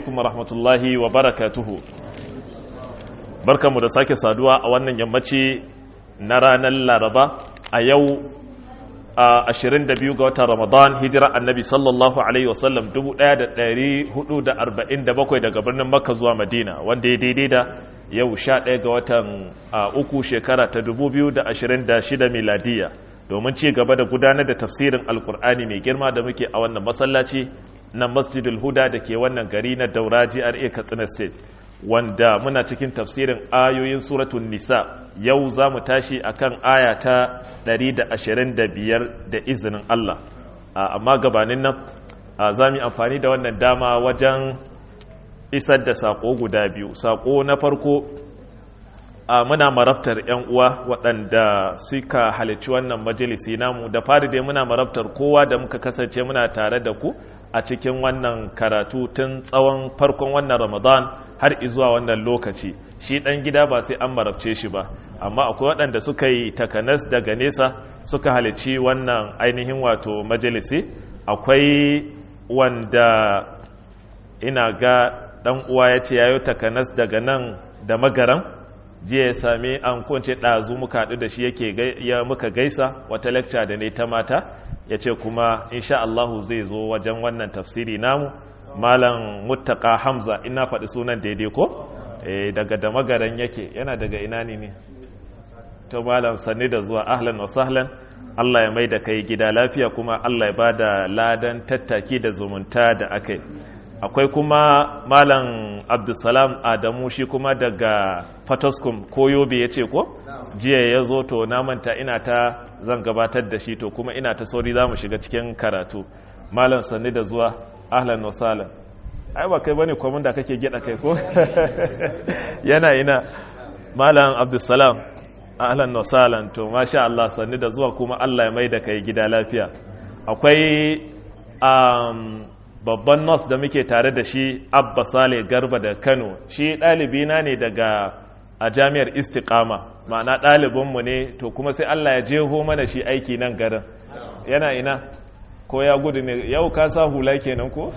alaikum wa rahmatullahi wa barakatuhu barkanmu da sake saduwa a wannan yammaci na ranar laraba a yau a 22 ga watan ramadan hijira annabi sallallahu alaihi wasallam 1447 daga birnin makka zuwa madina wanda ya daidai da yau 11 ga watan uku shekara ta 2026 miladiya domin ci gaba da gudanar da tafsirin alkur'ani mai girma da muke a wannan masallaci na masjidul huda da ke wannan gari na daura GRA katsina state wanda muna cikin tafsirin ayoyin suratun nisa yau za mu tashi akan aya ta 125 da izinin Allah amma gabanin nan za mu amfani da wannan dama wajen isar da saƙo guda biyu saƙo na farko muna marabtar 'yan uwa waɗanda suka halicci wannan majalisi namu da fari dai muna marabtar kowa da muka kasance muna tare da ku a cikin wannan karatu tun tsawon farkon wannan ramadan har izuwa wannan lokaci shi ɗan gida ba sai an marabce shi ba amma akwai waɗanda suka yi takanas daga nesa suka halicci wannan ainihin wato majalisi akwai wanda ina ga ɗan uwa ya ce yayo takanas daga nan da magaran jiya ya sami an kunce ɗazu muka haɗu da shi yake ya muka gaisa wata lecture da ne ta mata ya ce kuma insha Allahu zai zo wajen wannan tafsiri namu malam muttaka hamza ina faɗi sunan daidai ko daga da magaran yake yana daga ina ne ne to malam sanni da zuwa ahlan wa sahlan Allah ya mai da kai gida lafiya kuma Allah ya ba da ladan tattaki da zumunta da aka yi akwai kuma malam abdulsalam adamu shi kuma daga fatoskum ko yobe ya ce ko jiya ya zo to na manta ina ta zan gabatar da shi to kuma ina ta sauri za mu shiga cikin karatu malam sanni da zuwa ahlan wa salam ai ba kai bane kwamin da kake gida kai ko yana ina malam abdulsalam ahlan wa salam to masha Allah sanni da zuwa kuma Allah ya mai da kai gida lafiya akwai um, babban nos da muke tare da shi abba sale garba da kano shi ɗalibina ne daga a jami'ar istiqama ma'ana ɗalibinmu ne to kuma sai allah ya jeho mana shi aiki nan garin yana ina ko ya gudu ne yau ka sa hula kenan ko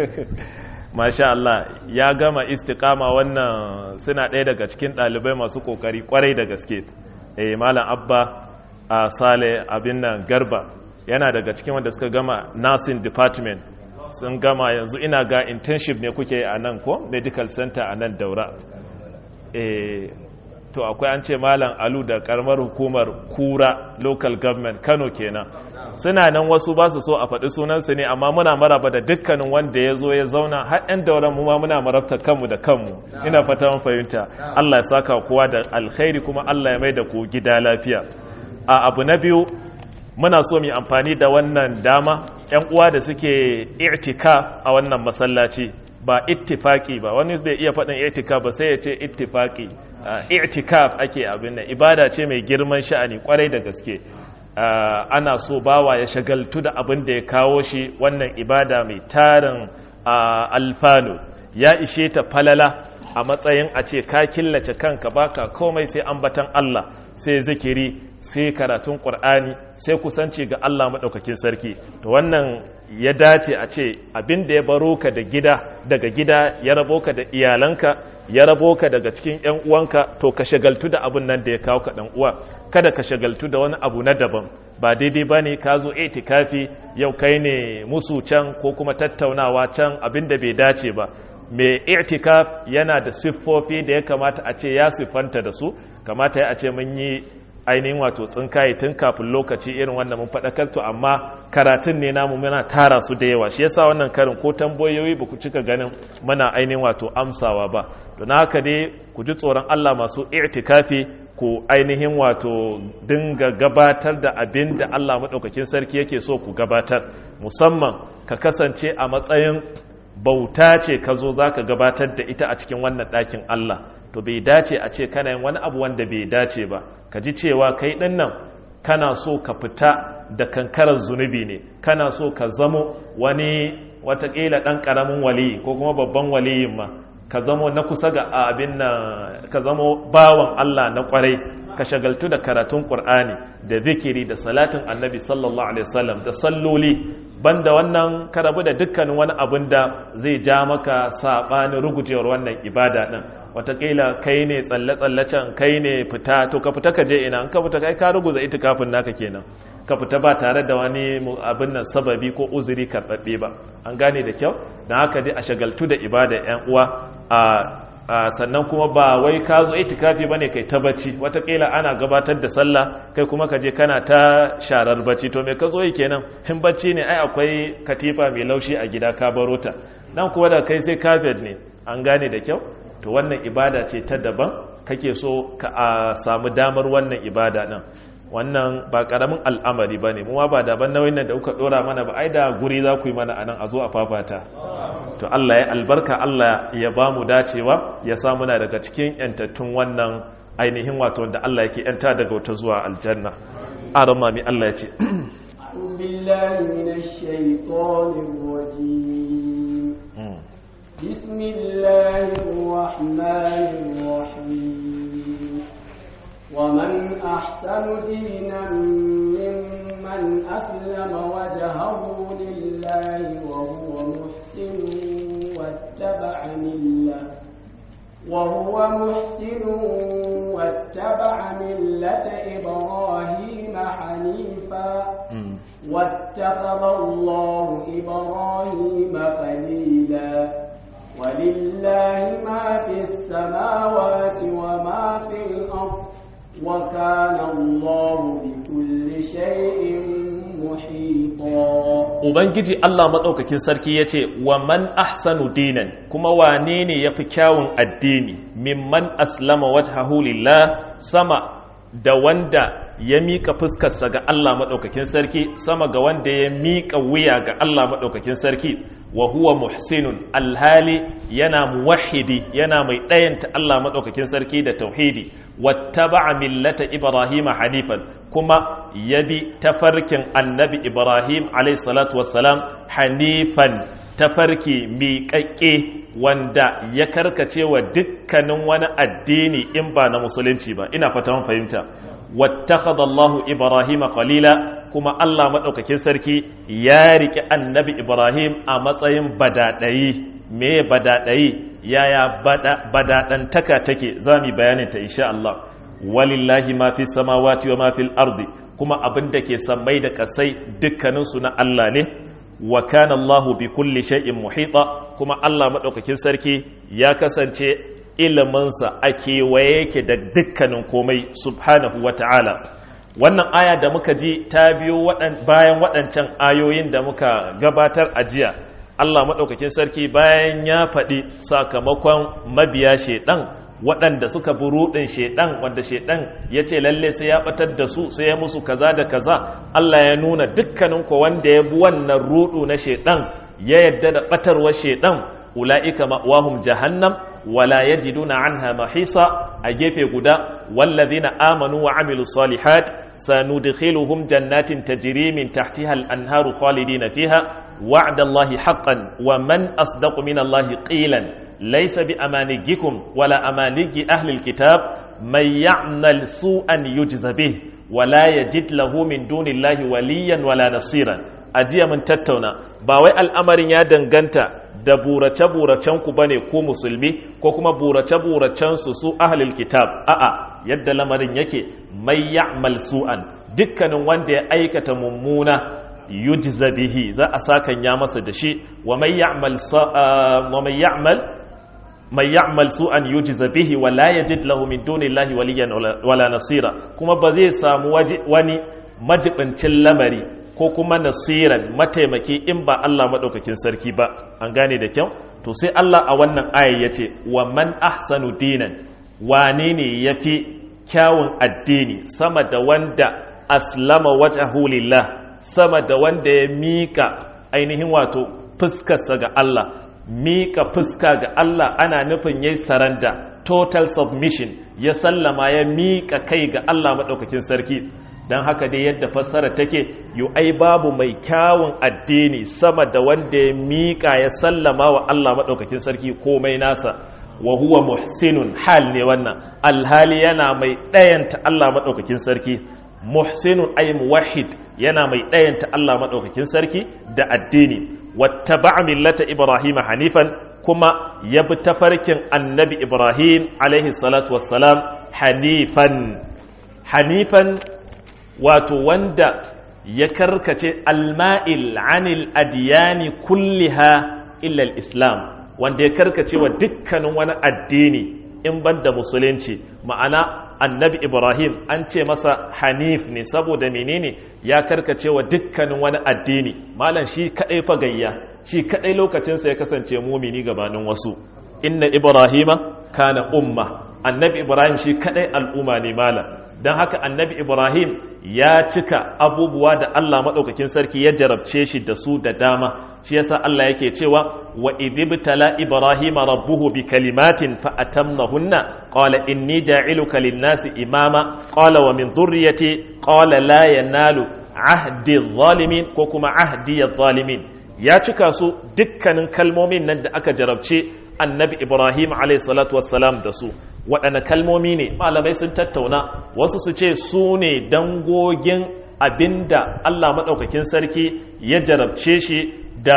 masha Allah ya gama istiqama wannan suna ɗaya daga cikin ɗalibai masu ƙoƙari ƙwarai da gaske eh malam abba a sale abin nan garba yana daga cikin wanda suka gama nursing department sun gama yanzu ina ga internship ne kuke a nan ko medical center a nan daura e, to akwai an ce malam alu da karamar hukumar kura local government kano kenan suna nan wasu ba su so a faɗi sunansu ne amma muna maraba da dukkanin wanda ya zo ya zauna har 'yan dauran mu ma muna marabta kanmu da kanmu ina fata mun fahimta Allah ya saka kowa da alkhairi kuma Allah ya mai da ku gida lafiya a abu na biyu muna so mu amfani da wannan dama ‘yan uwa da suke i'tika a wannan masallaci ba ittifaki ba wani bai iya faɗin i'tika ba sai ya ce ittifaki i'tikaf ake abin nan ibada ce mai girman sha'ani kwarai da gaske ana so bawa ya shagaltu da abin da ya kawo shi wannan ibada mai tarin alfanu ya ishe ta falala a matsayin a ce ka killace kanka baka komai sai ambatan Allah sai zikiri sai karatun ƙur'ani sai kusanci ga Allah maɗaukakin sarki to wannan ya dace a ce abin da ya baro ka da gida daga gida ya rabo ka da iyalanka ya rabo ka daga cikin 'yan uwanka to ka shagaltu da abin nan da ya kawo ka ɗan uwa kada ka shagaltu da wani abu na daban ba daidai ba ne ka zo itikafi yau kai ne musu can ko kuma tattaunawa can abin da bai dace ba mai i'tikaf yana da siffofi da ya kamata a ce ya siffanta da su kamata ya a ce mun yi ainihin wato tsinkaye tun kafin lokaci irin wannan mun faɗakar to amma karatun ne namu muna tara su da yawa shi yasa wannan karin ko tambayoyi ba ku cika ganin muna ainihin wato amsawa ba don haka dai ku ji tsoron Allah masu i'tikafi ku ainihin wato dinga gabatar da abin da Allah maɗaukakin sarki yake so ku gabatar musamman ka kasance a matsayin bauta ce ka zo za ka gabatar da ita a cikin wannan ɗakin Allah to bai dace a ce kana yin wani abu wanda bai dace ba ka ji cewa kai ɗin nan kana so ka fita da kankarar zunubi ne kana so ka zamo wani watakila ɗan ƙaramin waliyi ko kuma babban waliyin ma ka zamo na kusa ga abin nan ka zamo bawan Allah na ƙwarai ka shagaltu da karatun qur'ani da zikiri da salatin annabi sallallahu alaihi wasallam da salloli banda wannan ka rabu da dukkanin wani abin da zai ja maka sabanin rugujewar wannan ibada din watakila kai ne tsalle-tsallacen kai ne fita to ka fita ka je ina in ka fita kai ka ruguza itikafin naka kenan ka fita ba tare da wani abin nan sababi ko uzuri karɓaɓɓe ba an gane da kyau don haka dai a shagaltu da ibada yan uwa a sannan kuma ba wai ka zo itikafi bane kai ta bacci watakila ana gabatar da sallah kai kuma ka je kana ta sharar bacci to me ka zo yi kenan in bacci ne ai akwai katifa mai laushi a gida ka baro ta nan kuwa da kai sai kafet ne an gane da kyau to wannan ibada ce ta daban kake so ka a samu damar wannan ibada nan wannan ba karamin al'amari ba ne muwa ba daban nauyin nan da kuka dora mana ba ai da guri za ku yi mana anan a zo a fafata to Allah ya albarka Allah ya ba mu dacewa ya sa muna daga cikin yantattun wannan ainihin wato da Allah yake yanta daga wata zuwa aljanna aron mami Allah ya ce بسم الله الرحمن الرحيم ومن أحسن دينا ممن أسلم وجهه لله وهو محسن واتبع ملة وهو محسن واتبع ملة إبراهيم حنيفا واتخذ الله إبراهيم خليلا ولله ما في السماوات وما في الأرض وكان الله بكل شيء محيطا Ubangiji Allah maɗaukakin sarki ya ce, Wa man ahsanu dinan kuma wane ne ya fi kyawun addini, mimman aslama wajhahu lillah sama da wanda ya miƙa fuskarsa ga Allah maɗaukakin sarki, sama ga wanda ya miƙa wuya ga Allah maɗaukakin sarki, wa huwa muhsinun alhali yana muwahidi yana mai ɗayanta Allah maɗaukakin sarki da tauhidi wattaba'a millata Ibrahim hanifan kuma yabi tafarkin annabi Ibrahim alayhi salatu wassalam hanifan tafarki miƙaƙƙe wanda ya karkace wa dukkanin wani addini in ba na musulunci ba ina fata mun fahimta wattakhadha Allahu Ibrahim khalila kuma Allah madaukakin sarki ya riki annabi Ibrahim a matsayin badadayi me badadayi yaya badadantaka take zamu bayanin ta insha Allah walillahi ma fi samawati wa ma fil ardi kuma abin da ke sammai da kasai dukkanin su na Allah ne wa kana Allahu bi kulli shay'in muhita kuma Allah madaukakin sarki ya kasance iliminsa a kewaye yake da dukkanin komai subhanahu wa ta'ala wannan aya da muka ji ta biyo bayan waɗancan ayoyin da muka gabatar a jiya Allah maɗaukakin sarki bayan ya faɗi sakamakon mabiya shaiɗan waɗanda suka bi ruɗin shaiɗan wanda shaiɗan ya ce lalle sai ya ɓatar da su sai ya musu kaza da kaza Allah ya nuna dukkanin ko wanda ya bi wannan ruɗu na shaiɗan ya yadda da ɓatarwar shaiɗan ula'ika ma'wahum jahannam wala yajiduna anha mahisa a gefe guda wallazina amanu wa amilu salihat sanudkhiluhum jannatin tajri min tahtiha al-anharu khalidina fiha wa'da Allahi haqqan wa man asdaqu min Allahi qilan laysa bi amanijikum wala amaniji ahli al-kitab man ya'mal su'an yujza bih wala yajid lahu min dunillahi waliyan wala nasiran ajiya mun tattauna ba wai al'amarin ya danganta da burace-buracen ku bane ko musulmi ko kuma burace-buracen su su ahlul kitab a'a yadda lamarin yake mai ya'mal su'an dukkanin wanda ya aikata mummuna yujza bihi za a sakan ya masa da shi wa mai ya'mal wa mai ya'mal mai ya'mal su'an yujza bihi wa la yajid lahu min dunillahi waliyan wala nasira kuma ba zai samu wani majibincin lamari ko kuma nasiran mataimaki in ba Allah maɗaukakin sarki ba an gane da kyau to sai Allah a wannan aya ya ce wa man ahsanu dinan wane ne ya fi kyawun addini sama da wanda aslama wajhahu lillah sama da wanda ya mika ainihin wato fuskarsa ga Allah mika fuska ga Allah ana nufin yayi saranda total submission ya sallama ya mika kai ga Allah maɗaukakin sarki don haka dai yadda fassara take yu ai babu mai kyawun addini sama da wanda ya miƙa ya sallama wa Allah maɗaukakin sarki komai nasa wa huwa muhsinun hal ne wannan alhali yana mai ɗayanta Allah maɗaukakin sarki muhsinun ay muwahhid yana mai ɗayanta Allah maɗaukakin sarki da addini wattaba'a millata ibrahim hanifan kuma ya bi tafarkin annabi ibrahim alaihi salatu wassalam hanifan hanifan wato wanda ya karkace alma'il anil adiyani kulliha illa islam wanda ya karkace wa dukkanin wani addini in ban da musulunci ma'ana annabi ibrahim an ce masa hanif ne saboda menene ya karkace wa dukkanin wani addini malam shi kadai fa gayya shi kadai lokacinsa ya kasance mumini gabanin wasu inna ibrahima kana umma annabi ibrahim shi kadai al'umma ne malam don haka annabi ibrahim ya cika abubuwa da allah maɗaukakin sarki ya jarabce shi da su da dama shi yasa allah yake cewa wa idibtala ibrahim rabbuhu bi kalimatin fa atammahunna qala inni ja'iluka lin-nasi imama qala wa min dhurriyyati qala la yanalu ahdi adh-dhalimin ko kuma ahdi adh-dhalimin ya cika su dukkanin kalmomin nan da aka jarabce annabi ibrahim alayhi salatu wassalam da su waɗanne kalmomi ne malamai sun tattauna wasu su ce su ne dangogin abinda Allah maɗaukakin sarki ya jarabce shi da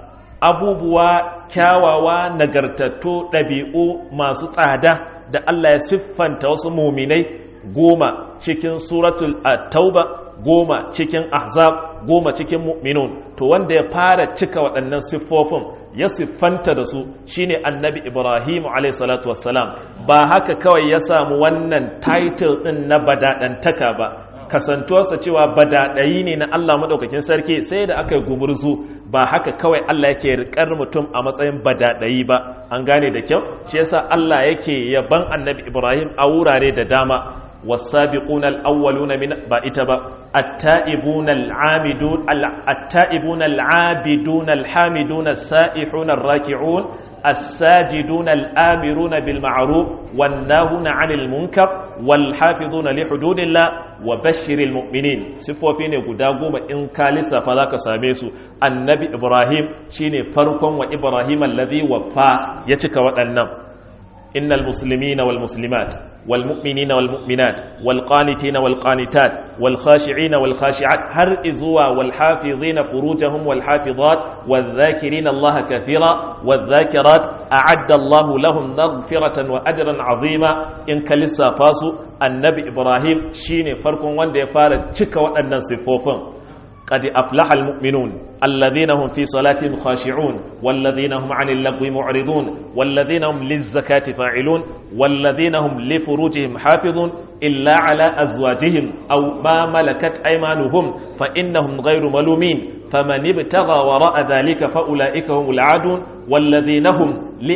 abubuwa kyawawa nagartattu ɗabi'u masu tsada da Allah ya siffanta wasu muminai goma cikin suratul tauba goma cikin ahzab goma cikin mu'minun to wanda ya fara cika waɗannan siffofin ya siffanta da su shine annabi ibrahim salatu wassalam ba haka kawai ya samu wannan title ɗin na badaɗantaka ba kasantuwarsa cewa badaɗayi ne na allah maɗaukakin sarki sai da aka yi gumurzu ba haka kawai allah yake riƙar mutum a matsayin badaɗayi ba an gane da kyau shi yasa allah yake yaban annabi ibrahim a wurare da dama والسابقون الأولون من بائتبا التائبون العامدون التائبون العابدون الحامدون السائحون الراكعون الساجدون الآمرون بالمعروف والناهون عن المنكر والحافظون لحدود الله وبشر المؤمنين سفوا فيني قداغوم إن كالسا فذاك ساميسو النبي إبراهيم شيني فرقم وإبراهيم الذي وفى يتك وأنم إن المسلمين والمسلمات والمؤمنين والمؤمنات والقانتين والقانتات والخاشعين والخاشعات هر إزوا والحافظين فروجهم والحافظات والذاكرين الله كثيرا والذاكرات أعد الله لهم مغفرة وأجرا عظيما إن كلسا فاسو النبي إبراهيم شيني فرق وان دي فارد تشكا وأن صفوفا قد أفلح المؤمنون الذين هم في صلاة خاشعون والذين هم عن اللغو معرضون والذين هم للزكاة فاعلون والذين هم لفروجهم حافظون إلا على أزواجهم أو ما ملكت أيمانهم فإنهم غير ملومين فمن ابتغى وراء ذلك فأولئك هم العادون والذين هم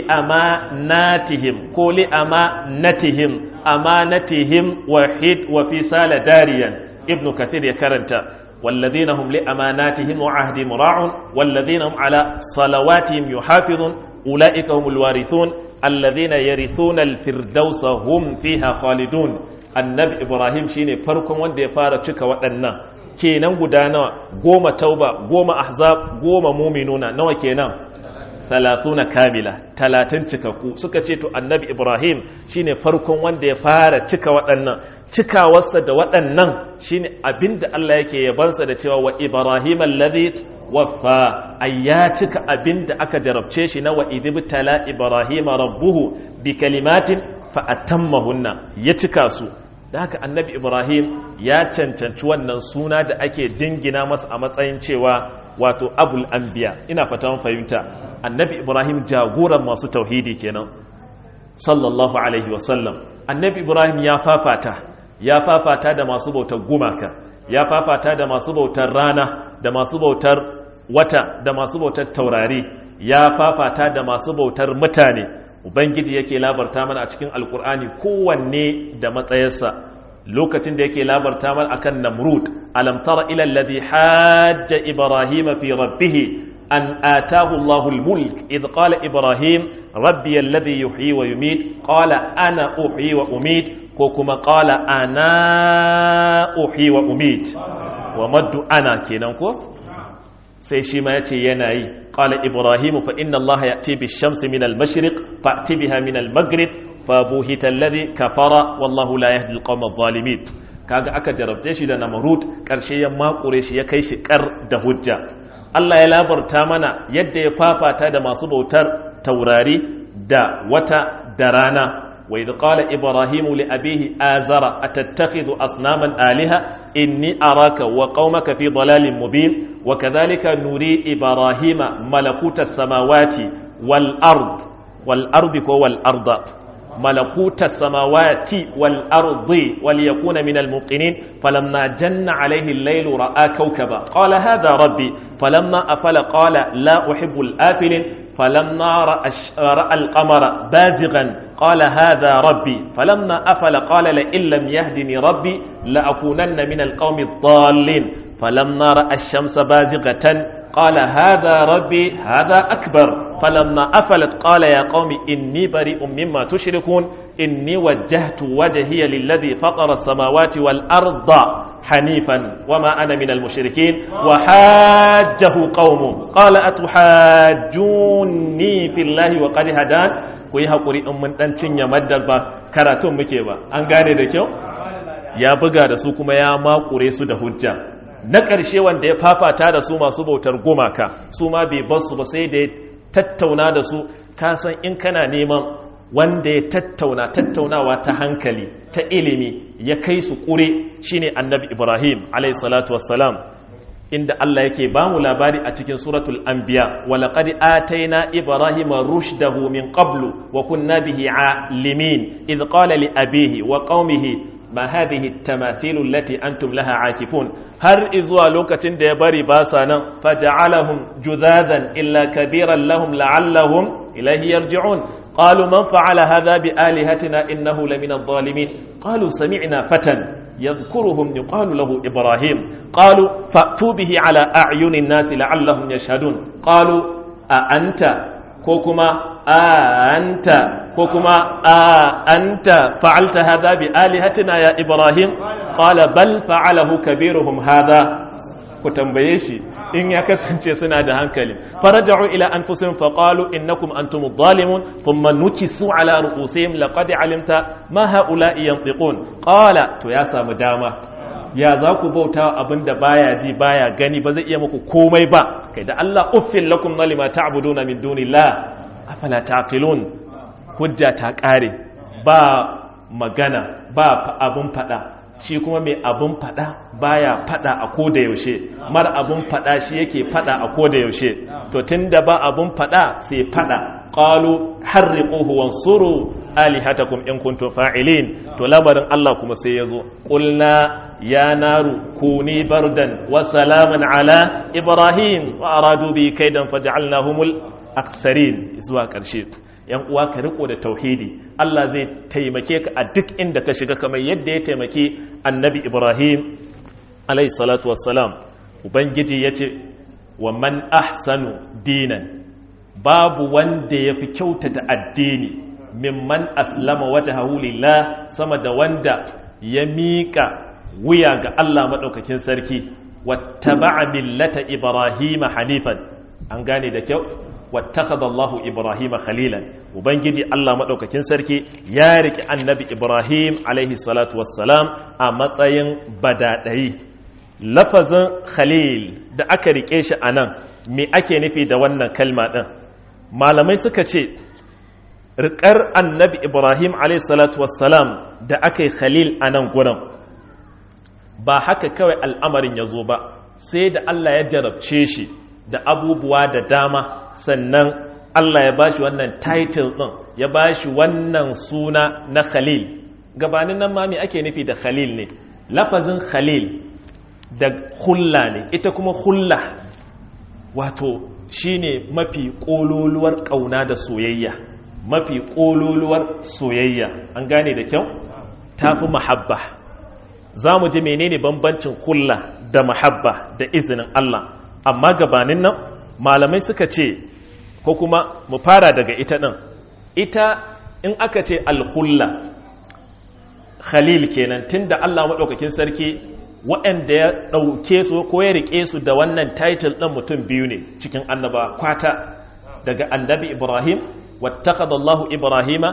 لأماناتهم كو لأمانتهم أمانتهم وحيد وفي سال داريا ابن كثير يكرنت والذين هم لأماناتهم وعهدهم راعون والذين هم على صلواتهم يحافظون أولئك هم الوارثون الذين يرثون الفردوس هم فيها خالدون النبي إبراهيم شيني فرقم وان دي فارة شكا وأنا kenan guda nawa goma tauba goma ahzab goma muminuna nawa kenan talatuna kamila talatin cikakku suka ce to annabi ibrahim shine farkon wanda ya fara cika waɗannan cikawarsa da waɗannan shine abinda Allah yake yabansa da cewa wa ibrahim alladhi waffa ay ya cika abinda aka jarabce shi na wa idibtala ibrahim rabbuhu bi kalimatin fa atammahunna ya cika su da haka annabi ibrahim ya cancanci wannan suna da ake jingina masa a matsayin cewa wato abul anbiya ina fatan fahimta annabi ibrahim jagoran masu tauhidi kenan sallallahu alaihi wasallam annabi ibrahim ya fafata ya fafata da masu bautar gumaka ya fafata da masu bautar rana da masu bautar wata da masu bautar taurari ya fafata da masu bautar mutane ubangiji yake labarta mana a cikin alkur'ani kowanne da matsayarsa lokacin da yake labarta mana akan namrud alam tara ila alladhi hajja ibrahima fi rabbih an atahu Allahu al-mulk idh qala ibrahim rabbi alladhi yuhyi wa yumit qala ana uhyi wa umit ko kuma qala ana uhyi wa umit wa maddu ana kenan ko sai shi ma yace yana yi qala ibrahim fa inna allaha ya'ti bish-shamsi min al-mashriq fa'ti biha min al-maghrib fa buhita alladhi kafara wallahu la yahdi al-qawma adh-dhalimin kaga aka jarabce shi da namrud karshe ya makure shi ya kai shi kar da hujja Allah ya labarta mana yadda ya fafata da masu bautar taurari da wata da rana wa idh qala ibrahimu li abihi azara atattakhidhu asnaman alaha inni araka wa qaumaka fi dalalin mubin wa kadhalika nuri ibrahima malakuta samawati wal ard wal ardi ko wal arda ملكوت السماوات والأرض وليكون من الموقنين فلما جن عليه الليل رأى كوكبا قال هذا ربي فلما أفل قال لا أحب الآفلين فلما رأى, رأى القمر بازغا قال هذا ربي فلما أفل قال لئن لم يهدني ربي لأكونن من القوم الضالين فلما رأى الشمس بازغة قال هذا ربي هذا أكبر فلما أفلت قال يا قوم إني بريء مما تشركون إني وجهت وجهي للذي فطر السماوات والأرض حنيفا وما أنا من المشركين وحاجه قومه قال أتحاجوني في الله وقد هدان kuyi haƙuri in mun ɗan cinye maddar ba karatun muke ba an gane da kyau ya buga da su kuma ya makure su da hujja na ƙarshe wanda ya fafata da su masu bautar gumaka su ma bai bar su ba sai da ya tattauna da su kasan in kana neman wanda ya tattauna tattaunawa ta hankali ta ilimi ya kai su ƙure shine annabi ibrahim alayhi salatu wassalam inda Allah yake ba mu labari a cikin suratul anbiya wa laqad ataina ibrahima rushdahu min qablu wa kunna bihi alimin idh qala li abihi wa qaumihi ma hadhihi at-tamathil allati antum laha aakifun har izuwa lokacin da ya bari ba sa nan faja'alahum judadan illa kabiran lahum la'allahum ilayhi yarji'un qalu man fa'ala hadha bi alihatina innahu lamina adh-dhalimin qalu sami'na fatan yadhkuruhum yuqalu lahu ibrahim qalu fa'tu bihi ala a'yuni an-nas la'allahum yashhadun qalu a anta ko kuma a anta ko kuma a anta fa'alta hadha bi alihatina ya ibrahim qala bal fa'alahu kabiruhum hadha ku tambaye shi in ya kasance suna da hankali faraja'u ila anfusihim faqalu innakum antum adh-dhalimun thumma nukisu ala ru'usihim laqad alimta ma ha'ula'i yantiqun qala to ya samu dama ya za ku bauta abinda baya ji baya gani ba zai iya muku komai ba kai da Allah uffil lakum lima ta'buduna min dunillah afala taqilun hujja ta kare ba magana ba abun fada shi kuma mai abun fada baya fada a koda yaushe mar abun fada shi yake fada a koda yaushe to tunda ba abun fada sai fada qalu harriquhu wansuru alihatakum in kuntum fa'ilin to labarin Allah kuma sai yazo qulna ya naru kuni bardan wa salaman ala ibrahim wa aradu bi kaidan faj'alnahumul aksarin zuwa karshe yan uwa ka riko da tauhidi Allah zai taimake ka a duk inda ka shiga kamar yadda ya taimake annabi Ibrahim alayhi salatu wassalam ubangiji yace wa man ahsanu dinan babu wanda yafi kyautata addini mimman aslama wajhahu lillah sama da wanda ya miƙa wuya ga Allah madaukakin sarki wattaba'a millata ibrahima hanifan an gane da kyau wattakaza Allahu Ibrahim khalilan ubangiji Allah madaukakin sarki ya riki annabi Ibrahim alaihi salatu wassalam a matsayin badadai lafazin khalil da aka rike shi anan me ake nufi da wannan kalma din malamai suka ce rikar annabi Ibrahim alaihi salatu wassalam da aka yi khalil anan gurin ba haka kawai al'amarin ya zo ba sai da Allah ya jarabce shi da abubuwa da dama sannan Allah ya bashi wannan title ɗin ya bashi wannan suna na Khalil gabanin nan ma me ake nufi da Khalil ne lafazin Khalil da hulla ne ita kuma hulla wato shine mafi ƙololuwar ƙauna da soyayya mafi ƙololuwar soyayya an gane da kyau tafi mahabba za mu ji menene bambancin hulla da mahabba da izinin Allah amma gabanin nan malamai suka ce ko kuma mu fara daga ita ɗin ita in aka ce alhulla khalil kenan tunda Allah maɗaukakin sarki waɗanda ya ɗauke su ko ya riƙe su da wannan title ɗin mutum biyu ne cikin annaba kwata daga annabi ibrahim wattaqadallahu ibrahima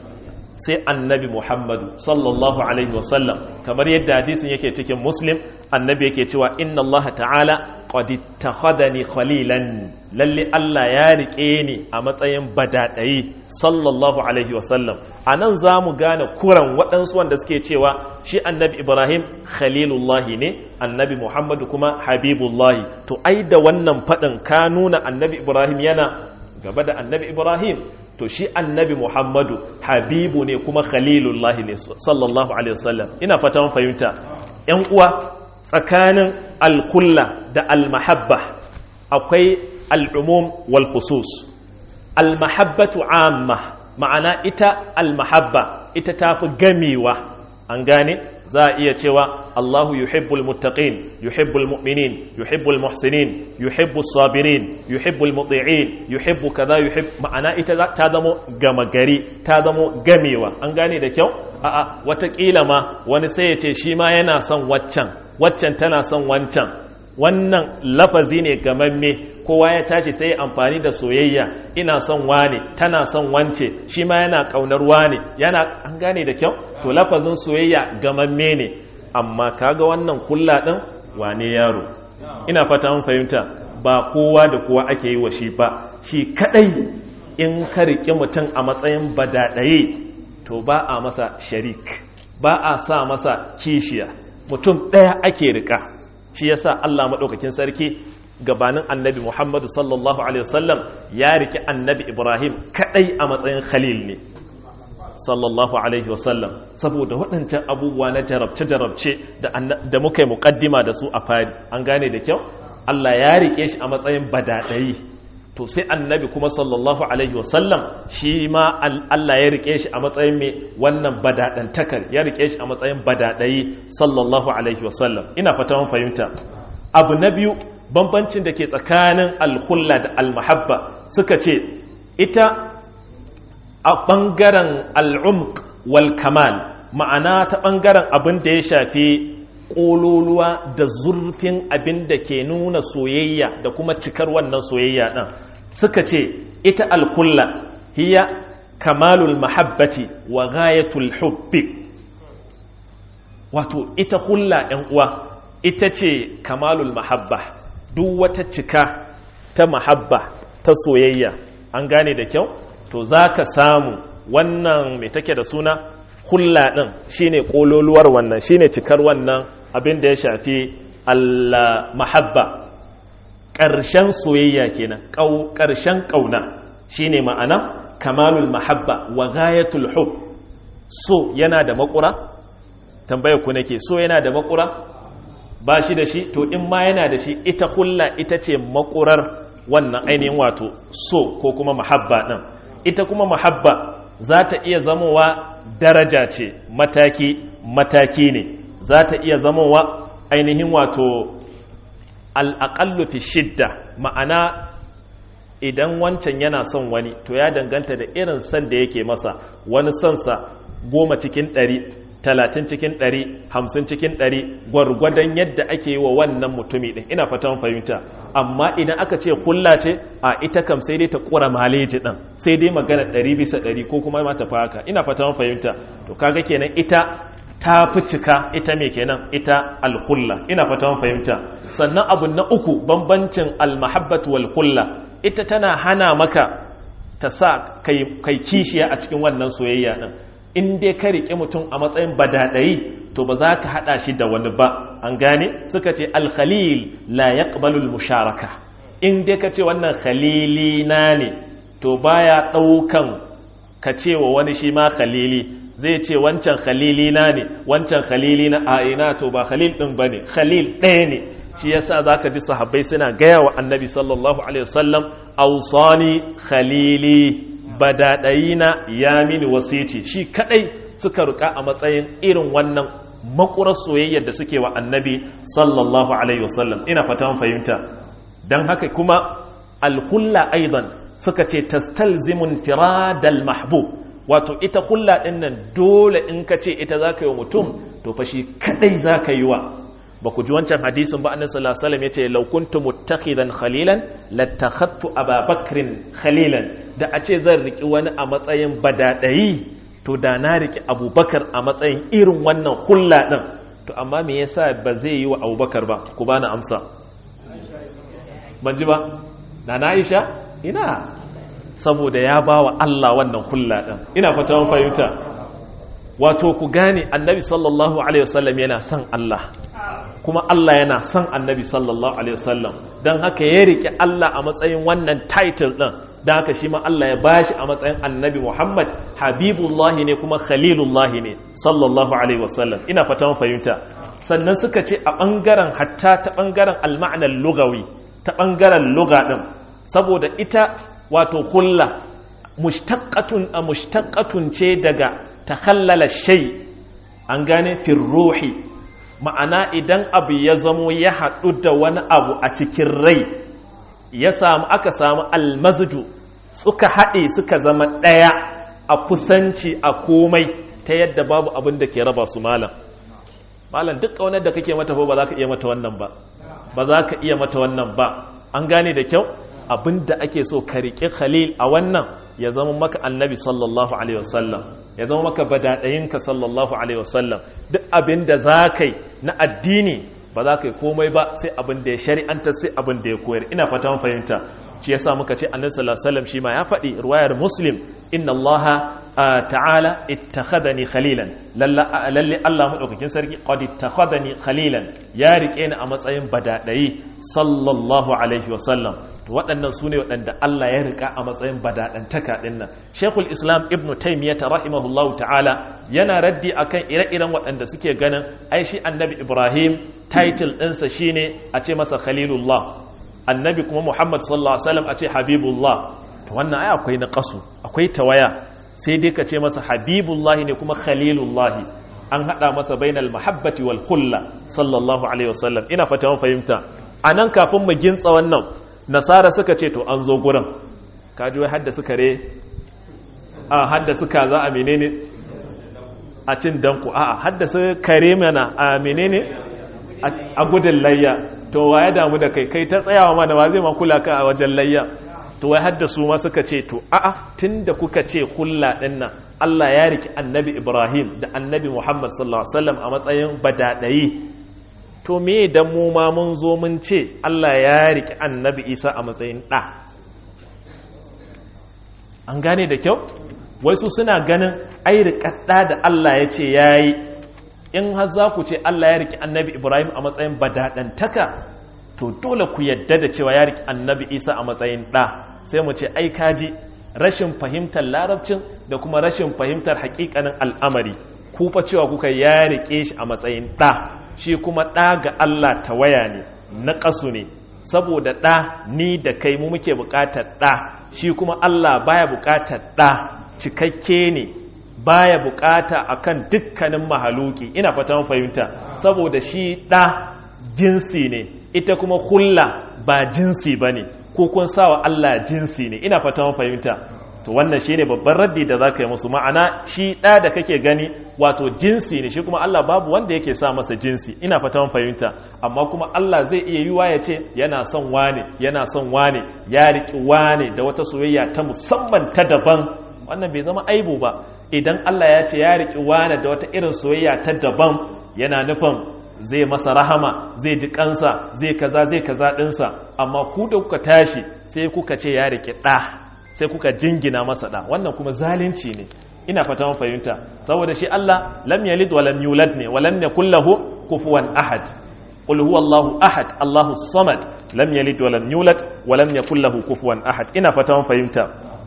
sai annabi muhammadu sallallahu alaihi wasallam kamar yadda hadisin yake cikin muslim annabi yake cewa inna allaha ta'ala qad ittakhadani khalilan lalle Allah ya rike ni a matsayin badadayi sallallahu alaihi wasallam anan zamu gane kuran waɗansu wanda suke cewa shi annabi ibrahim khalilullahi ne annabi muhammadu kuma habibullahi to ai da wannan faɗin ka nuna annabi ibrahim yana gaba da annabi ibrahim to shi annabi muhammadu habibu ne kuma khalilullahi ne sallallahu alaihi wasallam ina fata mun fahimta yan uwa tsakanin alkulla da almahabba akwai al'umum wal khusus almahabbatu amma ma'ana ita almahabba ita tafi gamewa an gane za a iya cewa Allahu yuhibbul muttaqin yuhibbul mu'minin yuhibbul muhsinin yuhibbus sabirin yuhibbul muti'in yuhibbu kaza yuhibb ma'ana ita ta zamo gama gari ta zamo gamewa an gane da kyau a'a watakila ma wani sai ya ce shi ma yana son waccan waccan tana son wancan wannan lafazi ne gamamme kowa ya tashi sai amfani da soyayya ina son wane tana son wance shi ma yana kaunar wane yana an gane da kyau to lafazin soyayya gamamme ne amma kaga wannan hulla din wane yaro ina fata mun fahimta ba kowa da kowa ake yi wa shi ba shi kadai in ka riƙe mutum a matsayin badadaye to ba a masa sharik ba a sa masa kishiya mutum ɗaya ake riƙa shi yasa Allah maɗaukakin sarki gabanin annabi Muhammadu sallallahu alaihi wasallam ya riki annabi Ibrahim kadai a matsayin khalil ne sallallahu alaihi wasallam saboda waɗancan abubuwa na jarabce-jarabce da muka yi muƙaddima da su a fari an gane da kyau Allah ya rike shi a matsayin badaɗayi to sai annabi kuma sallallahu alaihi wasallam shi ma Allah ya rike shi a matsayin mai wannan badaɗantakar ya rike shi a matsayin badaɗayi sallallahu alaihi wasallam ina fata mun fahimta abu na biyu bambancin da ke tsakanin alhulla da almahabba suka ce ita a ɓangaren al'umk wal kamal ma'ana ta ɓangaren abin da ya shafi ƙololuwa da zurfin abin da ke nuna soyayya da kuma cikar wannan soyayya ɗin suka ce ita alhulla hiya kamalul mahabbati wa ghayatul hubbi wato ita hulla ‘yan uwa ita ce kamalul mahabba duk wata cika ta mahabba ta soyayya an gane da kyau to za ka samu wannan mai take da suna hulla ɗin shine ƙololuwar wannan shine cikar wannan abin da ya shafi al-mahabba ƙarshen soyayya kenan ƙarshen ƙauna shine ma'ana kamalul mahabba wa ghayatul hub so yana da makura tambaya ku nake so yana da makura ba shi da shi to in ma yana da shi ita hulla ita ce makurar wannan ainihin wato so ko kuma mahabba ɗin ita kuma mahabba za ta iya zamowa daraja ce mataki mataki ne za ta iya zamowa ainihin wato al'aƙallu fi shidda ma'ana idan wancan yana son wani to ya danganta da irin son da yake masa wani sonsa goma cikin ɗari talatin cikin ɗari hamsin cikin ɗari gwargwadon yadda ake yi wa wannan mutumi ɗin ina fatan fahimta amma idan aka ce hulla ce a ita kam sai dai ta ƙura maleji ɗin sai dai magana ɗari bisa ɗari ko kuma ma tafi haka ina fatan fahimta to kaga kenan ita ta fi cika ita mai kenan ita alhulla ina fatan fahimta sannan abu na uku bambancin almahabbatu wal hulla ita tana hana maka ta sa kai kishiya a cikin wannan soyayya ɗin in dai ka riƙe mutum a matsayin badaɗayi to ba za ka haɗa shi da wani ba an gane suka ce alkhalil la yaqbalul musharaka in dai ka ce wannan khalili na ne to baya ɗaukan ka ce wa wani shi ma khalili zai ce wancan khalili na ne wancan khalili na a ina to ba khalil ɗin ba ne khalil ɗaya ne shi yasa za ka ji sahabbai suna gaya wa annabi sallallahu alaihi wasallam ausani khalili badaɗayina ya mini wasiti shi kadai suka ruka a matsayin irin wannan makurar soyayyar da suke wa annabi sallallahu alaihi wasallam ina fatan fahimta don haka kuma alhulla aidan suka ce tastalzimun firadal mahbub wato ita hulla ɗin nan dole in ka ce ita za ka yi wa mutum to fa shi kadai za ka yi wa ba ku ji wancan hadisin ba annabi sallallahu alaihi wasallam yace law kuntu muttakhidan khalilan lattakhadtu ababakrin khalilan da a ce zan riki wani a matsayin badadayi to da na riki abubakar a matsayin irin wannan hulla din to amma me yasa ba zai yi wa abubakar ba ku bani amsa ban ji ba na na aisha ina saboda ya ba wa Allah wannan hulla din ina fata mun fahimta wato ku gane annabi sallallahu alaihi wasallam yana son Allah kuma Allah yana son annabi sallallahu alaihi wasallam don haka ya rike Allah a matsayin wannan title din don haka shi ma Allah ya bashi a matsayin annabi Muhammad habibullahi ne kuma khalilullahi ne sallallahu alaihi wasallam ina fata mun fahimta sannan suka ce a bangaren hatta ta bangaren alma'anar lugawi ta bangaren luga din saboda ita wato hulla mushtaqqatun a mushtaqqatun ce daga takhallala shay an gane fi ruhi ma'ana idan abu ya zamo ya haɗu da wani abu a cikin rai ya samu aka samu almazdu suka haɗe suka zama ɗaya a kusanci a komai ta yadda babu abin da ke raba su malam malam duk ƙaunar da kake mata ba za ka iya mata wannan ba ba za ka iya mata wannan ba an gane da kyau abin da ake so ka riƙe khalil a wannan ya zama maka annabi sallallahu alaihi wasallam ya zama maka badaɗayinka sallallahu alaihi wasallam duk abin da za ka yi na addini ba za ka yi komai ba sai abin da ya shari'anta sai abin da ya koyar ina fata mun fahimta shi yasa muka ce annabi sallallahu alaihi wasallam shi ma ya faɗi riwayar muslim inna allaha ta'ala ittakhadani khalilan lalle Allah madaukakin sarki qad ittakhadani khalilan ya rike ni a matsayin badadayi sallallahu alaihi wasallam to waɗannan su ne waɗanda Allah ya rika a matsayin badaɗantaka ɗin nan shekul islam ibn taimiyyata rahimahullahu ta'ala yana raddi akan ire-iren waɗanda suke ganin ai shi annabi ibrahim title ɗinsa shine a ce masa khalilullah annabi kuma muhammad sallallahu alaihi wasallam a ce habibullah to wannan ai akwai na ƙasu akwai tawaya sai dai ka ce masa habibullah ne kuma khalilullahi an haɗa masa bainal mahabbati wal hulla sallallahu alaihi wasallam ina fata mun fahimta anan kafin mu gintsa wannan nasara suka ce to an zo gurin kaji wai hadda suka re a hadda suka za a menene a cin danku a a hadda su kare mana a menene a gudun layya to wa ya damu da kai kai ta tsayawa mana ba zai ma kula ka a wajen layya to wai hadda su ma suka ce to a'a tunda kuka ce hulla din nan Allah ya riki annabi Ibrahim da annabi Muhammad sallallahu alaihi wasallam a matsayin badadayi to me dan mu ma mun zo mun ce Allah ya riki annabi Isa a matsayin ɗa an gane da kyau wai su suna ganin ai riƙaɗɗa da Allah ya ce ya yi in har za ku ce Allah ya riki annabi Ibrahim a matsayin badaɗantaka to dole ku yadda da cewa ya riki annabi Isa a matsayin ɗa sai mu ce ai kaji rashin fahimtar larabcin da kuma rashin fahimtar haƙiƙanin al'amari ku fa cewa kuka ya riƙe shi a matsayin ɗa shi kuma ɗa ga Allah tawaya ne na ƙasu ne saboda ɗa ni da kai mu muke buƙatar ɗa shi kuma Allah baya buƙatar ɗa cikakke ne baya buƙata akan dukkanin mahaluki ina fata mun fahimta saboda shi ɗa jinsi ne ita kuma hulla ba jinsi bane ko kun sawa Allah jinsi ne ina fata mun fahimta to wannan shine babban raddi da zaka yi musu ma'ana shi ɗa da kake gani wato jinsi ne shi kuma Allah babu wanda yake sa masa jinsi ina fata mun fahimta amma kuma Allah zai iya yiwa ya ce yana son wane yana son wane ya riki wane da wata soyayya ta musamman ta daban wannan bai zama aibu ba idan Allah ya ce ya riki wane da wata irin soyayya ta daban yana nufin zai masa rahama zai ji kansa zai kaza zai kaza dinsa amma ku da kuka tashi sai kuka ce ya riki ɗa sai kuka jingina masa ɗa wannan kuma zalunci ne ina fata mun fahimta saboda shi Allah lam yalid wa lam yulad ne wa lam yakul lahu kufuwan ahad qul huwallahu ahad Allahu samad lam yalid wa lam yulad wa lam yakul lahu kufuwan ahad ina fata mun fahimta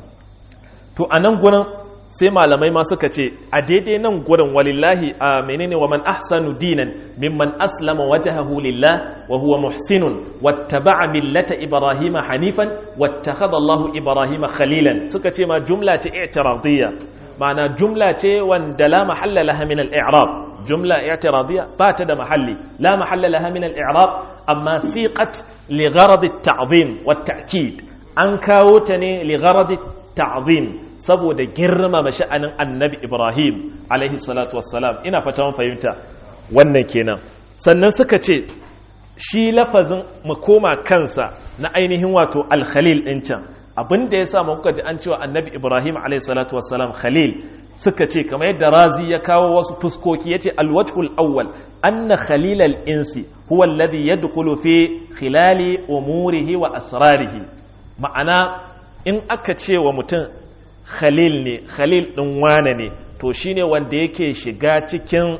to anan gurin sai malamai ma suka ce a daidai nan gurin walillahi a menene wa man ahsanu dinan mimman aslama wajhahu lillah wa huwa muhsinun wattaba'a millata ibrahima hanifan wattakhadha Allahu ibrahima khalilan suka ce ma jumla ce i'tiradiyya ma'ana jumla ce wanda la mahalla laha min al-i'rab jumla i'tiradiyya ba ta da mahalli la mahalla laha min al-i'rab amma siqat li gharad at-ta'zim wat-ta'kid an kawo ta ne li gharad at-ta'zim saboda girmama sha'anin annabi Ibrahim alaihi salatu wassalam ina fata mun fahimta wannan kenan sannan suka ce shi lafazin makoma kansa na ainihin wato alkhalil ɗin can abin da ya sa kuka ji an cewa annabi ibrahim alaihissalatu wassalam khalil suka ce kamar yadda razi ya kawo wasu fuskoki ya ce alwajhul awwal anna khalilal insi huwa alladhi yadkhulu fi khilali umurihi wa asrarihi ma'ana in aka ce wa mutum khalil ne khalil ɗin wane ne to shine wanda yake shiga cikin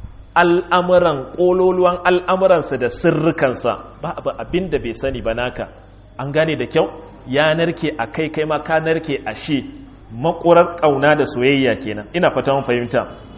al'amuran ƙololuwan al'amuransa da sirrikansa ba abin da bai sani ba naka an gane da kyau ya narke a kai kai ma ka narke a shi makurar ƙauna da soyayya kenan ina fata mun fahimta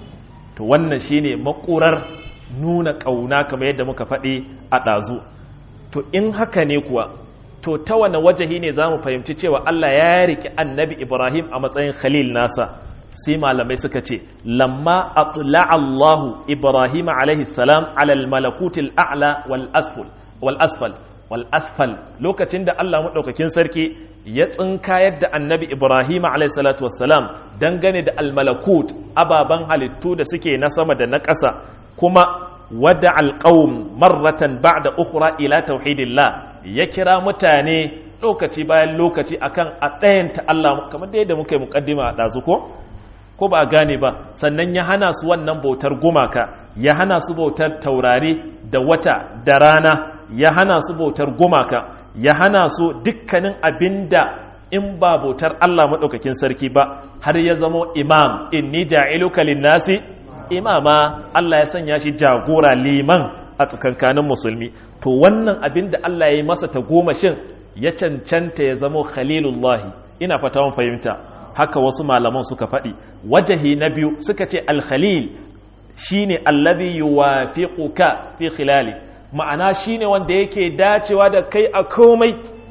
to wannan shine makurar nuna ƙauna kamar yadda muka faɗi a ɗazu to in haka ne kuwa to ta wane wajahi ne za mu fahimci cewa Allah ya riƙe annabi Ibrahim a matsayin khalil nasa sai malamai suka ce lamma atla Allah Ibrahim alaihi salam ala al-malakutil a'la wal asfal wal asfal wal asfal lokacin da Allah madaukakin sarki ya tsinka yadda annabi Ibrahim alaihi salatu wassalam dangane da al-malakut ababan halittu da suke na sama da na ƙasa kuma wada alqaum marratan ba'da ukhra ila tauhidillah ya kira mutane lokaci bayan lokaci akan a ɗayanta Allah kamar da yadda muka yi mukaddima a ɗazu ko ko ba a gane ba sannan ya hana su wannan bautar gumaka ya hana su bautar taurari da wata da rana ya hana su bautar gumaka ya hana su dukkanin abinda in ba bautar Allah maɗaukakin sarki ba har ya zamo imam inni ja'iluka linnasi imama Allah ya sanya shi jagora liman a tsakankanin musulmi to wannan abin da Allah ya yi masa ta gomashin ya cancanta ya zamo khalilullahi ina fata mun fahimta haka wasu malaman suka faɗi wajahi na biyu suka ce alkhalil shine allazi yuwafiquka fi khilali ma'ana shine wanda yake dacewa da kai a komai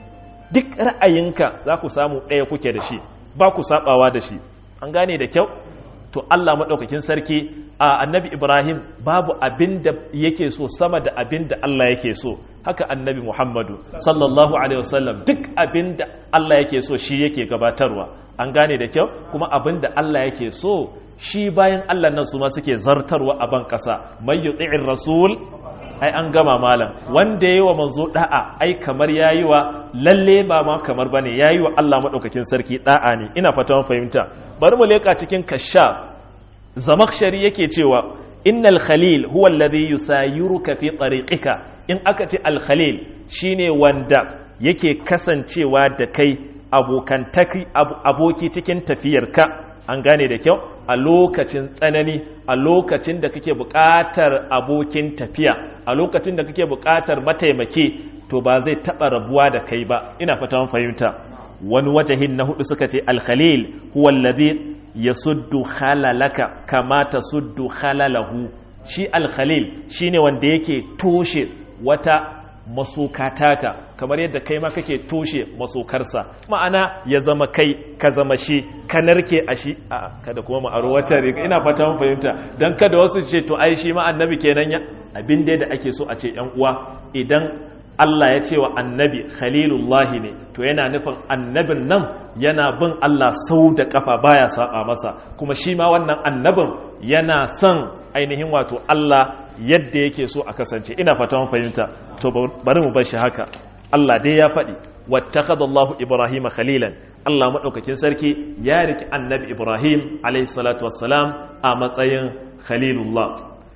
duk ra'ayinka za ku samu ɗaya kuke da shi ba ku sabawa da shi an gane da kyau to Allah maɗaukakin sarki a annabi Ibrahim babu abin da yake so sama da abin da Allah yake so haka annabi Muhammadu sallallahu alaihi wasallam duk abin da Allah yake so shi yake gabatarwa an gane da kyau kuma abin da Allah yake so shi bayan Allah nan su ma suke zartarwa a ban ƙasa mai yuti'ir rasul ai an gama malam wanda yayi wa manzo da'a ai kamar yayi wa lalle ba ma kamar bane yayi wa Allah madaukakin sarki da'a ne ina fata mun fahimta bari mu leka cikin kashaf zamakshari yake cewa innal khalil huwa alladhi yusayiruka fi tariqika in aka ce al khalil shine wanda yake kasancewa da kai abokantaki aboki cikin tafiyarka an gane da kyau a lokacin tsanani a lokacin da kake buƙatar abokin tafiya a lokacin da kake buƙatar mataimaki to ba zai taɓa rabuwa da kai ba ina fata mun fahimta wani wajahin na hudu suka ce alkhalil huwa alladhi yasuddu khalalaka kama tasuddu khalalahu shi alkhalil shine wanda yake toshe wata masokataka kamar yadda kai ma kake toshe masokarsa ma'ana ya zama kai ka zama shi ka narke a shi a kada kuma mu aro wata riga ina fata mun fahimta dan kada wasu ce to ai shi ma annabi kenan ya abin da ake so a ce yan uwa idan Allah ya ce wa annabi khalilullahi ne to yana nufin annabin nan yana bin Allah sau da kafa baya saba masa kuma shi ma wannan annabin yana son ainihin wato Allah yadda yake so a kasance ina fata mun fahimta to bari mu bar shi haka Allah dai ya faɗi wattakhadallahu ibrahima khalilan Allah madaukakin sarki ya riki annabi Ibrahim alayhi salatu wassalam a matsayin khalilullah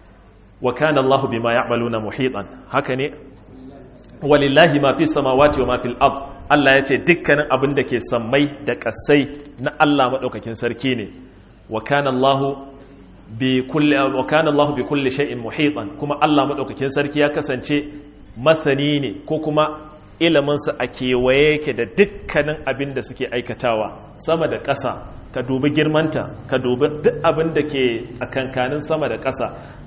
wa kana Allah bima ya'maluna muhitan haka ne walillahi ma fi samawati wa ma fil ard Allah ya ce dukkanin abin da ke sammai da kasai na Allah madaukakin sarki ne wa kana Allah bi kulli wa kana Allah bi kulli shay'in muhitan kuma Allah madaukakin sarki ya kasance masani ne ko kuma ilimin sa a kewaye yake da dukkanin abin da suke aikatawa sama da ƙasa ka dubi girmanta ka dubi duk abin da ke tsakankanin sama da ƙasa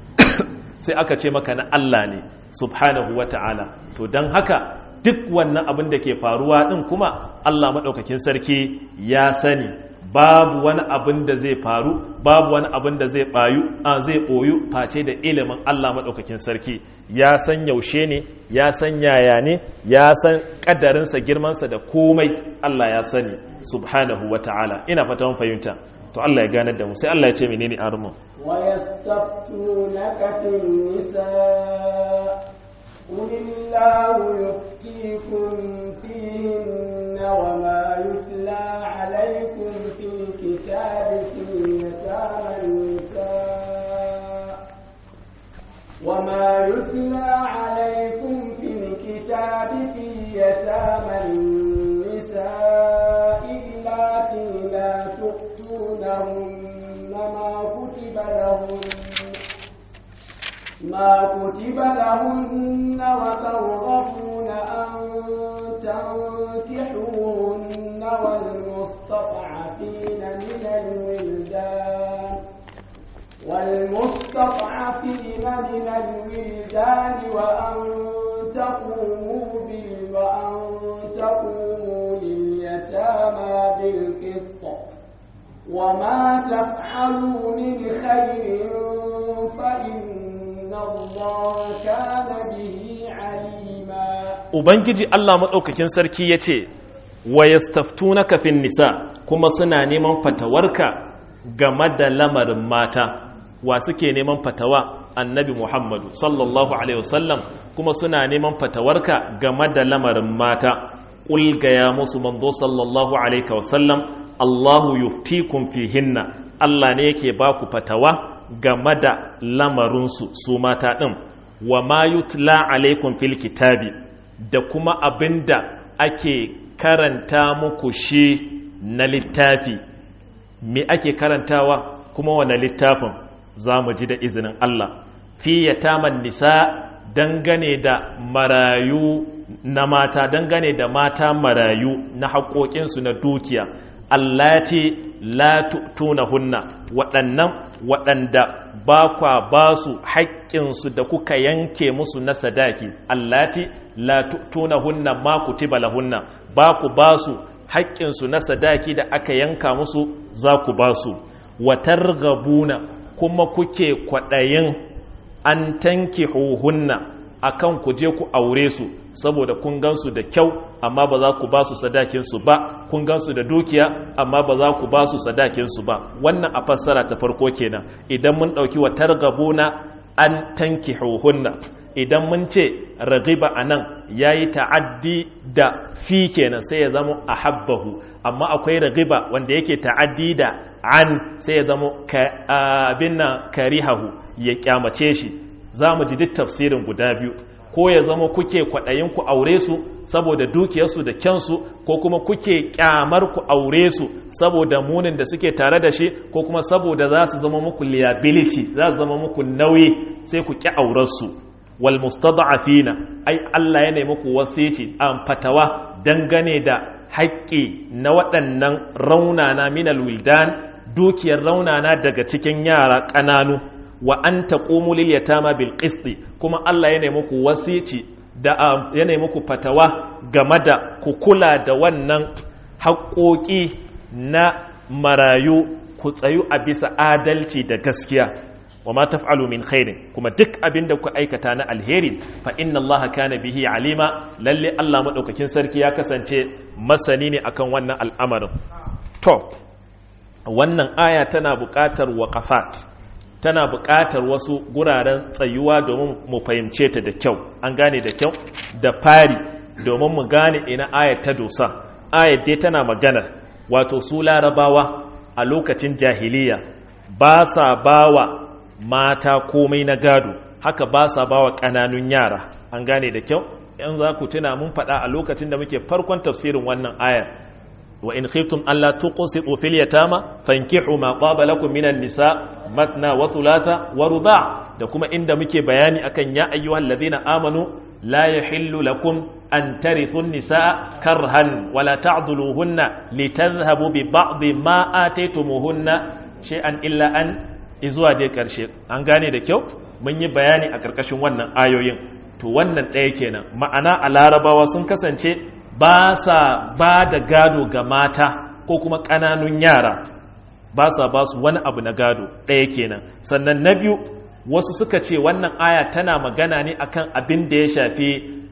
sai aka ce maka na Allah ne subhanahu wa ta'ala to don haka duk wannan abin da ke faruwa ɗin kuma Allah maɗaukakin sarki ya sani babu wani abin da zai faru babu wani abin da zai ɓayu a zai ɓoyu face da ilimin Allah maɗaukakin sarki ya san yaushe ne ya san yaya ne ya san ƙadarinsa girmansa da komai Allah ya sani subhanahu wa ta'ala ina fata mun fahimta to Allah ya gane da mu sai Allah ya ce menene armu ويستفتونك في النساء قل الله يفتيكم فيهن وما يتلى عليكم في الكتاب في يتامى النساء وما يتلى عليكم في الكتاب في يتامى النساء اللاتي لا تؤتونهن ما كتب لهن ما كتب لهن وترغبون أن تنكحوهن والمستضعفين من الولدان والمستضعفين من الولدان وأن تقوموا بال وأن تقوموا لليتامى بالقسط وما تفعلوا من خير فإن الله كان به عليما ubangiji Allah maɗaukakin sarki ya ce wa yastaftunaka fin nisa kuma suna neman fatawarka game da lamarin mata wa suke neman fatawa annabi Muhammadu sallallahu alaihi wasallam kuma suna neman fatawarka game da lamarin mata ƙul gaya musu manzo sallallahu alaihi wasallam Allahu yuftikum fihinna Allah ne yake ba ku fatawa game da lamarinsu su mata ɗin wa ma yutla alaikum fil kitabi da kuma abinda ake karanta muku shi na littafi me ake karantawa kuma wane littafin za mu ji da izinin Allah fi yataman nisa dangane da marayu na mata dangane da mata marayu na haƙoƙinsu na dukiya allati la hunna waɗannan waɗanda ba kwa ba su haƙƙinsu da kuka yanke musu na sadaki allati la hunna ma kutiba lahunna ba ku ba su haƙƙinsu na sadaki da aka yanka musu za ku ba su watar gabuna kuma kuke kwaɗayin an tanki hunna akan ku je ku aure su saboda kun gansu da kyau amma ba za ku ba su sadakinsu ba kun gansu da dukiya amma ba za ku ba su sadakinsu ba wannan a fassara ta farko kenan idan mun ɗauki wa targabuna an tanki hunna idan mun ce ragiba a nan ya yi ta'addi da fi kenan sai ya zama a habbahu amma akwai ragiba wanda yake ta'addi da an sai ya zama abin na karihahu ya kyamace shi za mu ji duk tafsirin guda biyu ko ya zama kuke kwaɗayin ku aure su saboda dukiyarsu da kyansu ko kuma kuke kyamar ku aure su saboda munin da suke tare da shi ko kuma saboda za su zama muku liability za su zama muku nauyi sai ku ƙi aurarsu wal mustada'afina ai Allah ya nemi muku wasici an fatawa dangane da haƙƙi na waɗannan raunana minal wildan dukiyar raunana daga cikin yara ƙananu wa an taqumu lil yatama bil qisti kuma Allah ya nemi muku wasici da ya nemi muku fatawa game da ku kula da wannan haƙoƙi na marayu ku tsayu a bisa adalci da gaskiya wa ma taf'alu min khairin kuma duk abin da ku aikata na alheri fa inna allaha kana bihi alima lalle Allah madaukakin sarki ya kasance masani ne akan wannan al'amarin to wannan aya tana buƙatar waqafat tana buƙatar wasu guraren tsayuwa domin mu fahimce ta da kyau an gane da kyau da fari domin mu gane ina ayat ta dosa ayat dai tana magana wato su larabawa a lokacin jahiliya ba sa bawa mata komai na gado haka ba sa bawa ƙananun yara an gane da kyau yan za ku tuna mun faɗa a lokacin da muke farkon tafsirin wannan ayar wa in khiftum alla tuqsitu fil yatama fankihu ma qaba lakum minan nisa matna wa thulatha wa ruba' da kuma inda muke bayani akan ya ayyuhal ladina amanu la yahillu lakum an tarithu an-nisaa karhan wa la ta'dhuluhunna litadhhabu bi ba'd ma ataytumuhunna shay'an illa an izuwa dai karshe an gane da kyau mun yi bayani a karkashin wannan ayoyin to wannan ɗaya kenan ma'ana a larabawa sun kasance ba sa ba da gado ga mata ko kuma ƙananun yara ba sa ba su wani abu na gado ɗaya kenan sannan na biyu wasu suka ce wannan aya tana magana ne akan abin da ya shafi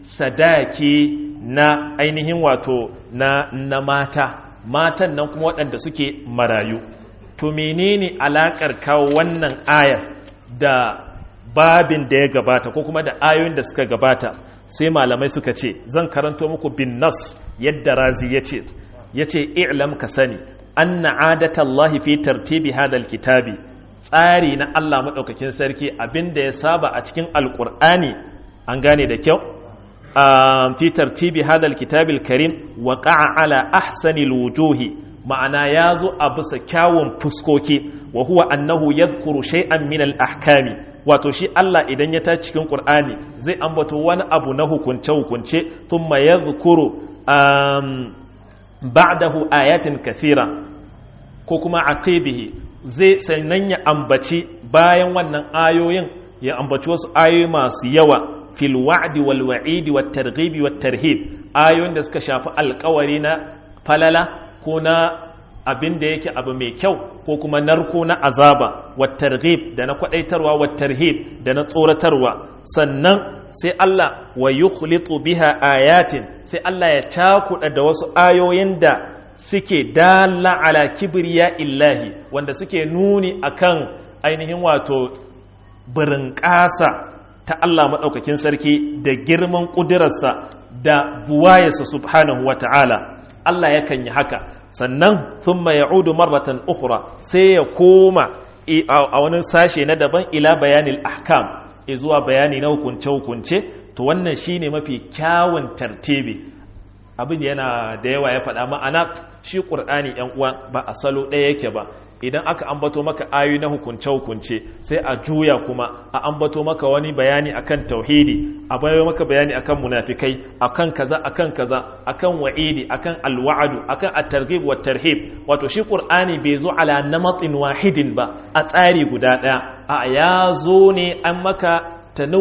sadaki na ainihin wato na, na mata matan nan kuma waɗanda suke marayu to menene alakar kawo wannan ayar da babin da ya gabata ko kuma da ayoyin da suka gabata sai malamai suka ce zan karanto muku bin nas yadda razi ya ce ya ce i'lam ka sani anna adatallahi fi tartibi hadal kitabi tsari na Allah maɗaukakin sarki abinda ya saba a cikin alƙur'ani an gane da kyau fi tartibi hadal kitabil karim wa ala ahsani wujuhi ma'ana ya zo a bisa kyawun fuskoki wa huwa annahu yadhkuru shay'an min al-ahkami wato shi Allah idan ya ta cikin Qur'ani zai ambato wani abu na hukunce hukunce thumma yadhkuru ba'dahu ayatin kathira ko kuma aqibihi zai sannan ya ambaci bayan wannan ayoyin ya ambaci wasu ayoyi masu yawa fil wa'di wal wa'idi wat targhibi wat tarhib ayoyin da suka shafi alƙawari na falala ko na abin da yake abu mai kyau ko kuma narko na azaba wat targhib da na kwadaitarwa wat tarhib da na tsoratarwa sannan sai Allah wa yukhlitu biha ayatin sai Allah ya cakuɗa da wasu ayoyin da suke dalla ala kibriya illahi wanda suke nuni akan ainihin wato birin ƙasa ta Allah maɗaukakin sarki da girman ƙudurarsa da buwayarsa subhanahu wa ta'ala Allah yakan yi haka sannan thumma ya'udu marratan ukhra sai ya koma a wani sashe na daban ila bayanil ahkam zuwa bayani na hukunce-hukunce to wannan shine mafi kyawun tartibi abin yana da yawa ya faɗa ma'ana shi ƙur'ani ‘yan uwa ba a salo ɗaya yake ba idan aka ambato maka ayoyi na hukunce-hukunce sai a juya kuma a ambato maka wani bayani akan tauhidi a bayo maka bayani akan munafikai akan kaza akan kaza akan wa'idi akan alwa'adu akan at-targhib wa tarhib wato shi qur'ani bai zo ala namatin wahidin ba a tsari guda ɗaya a ya zo ne an maka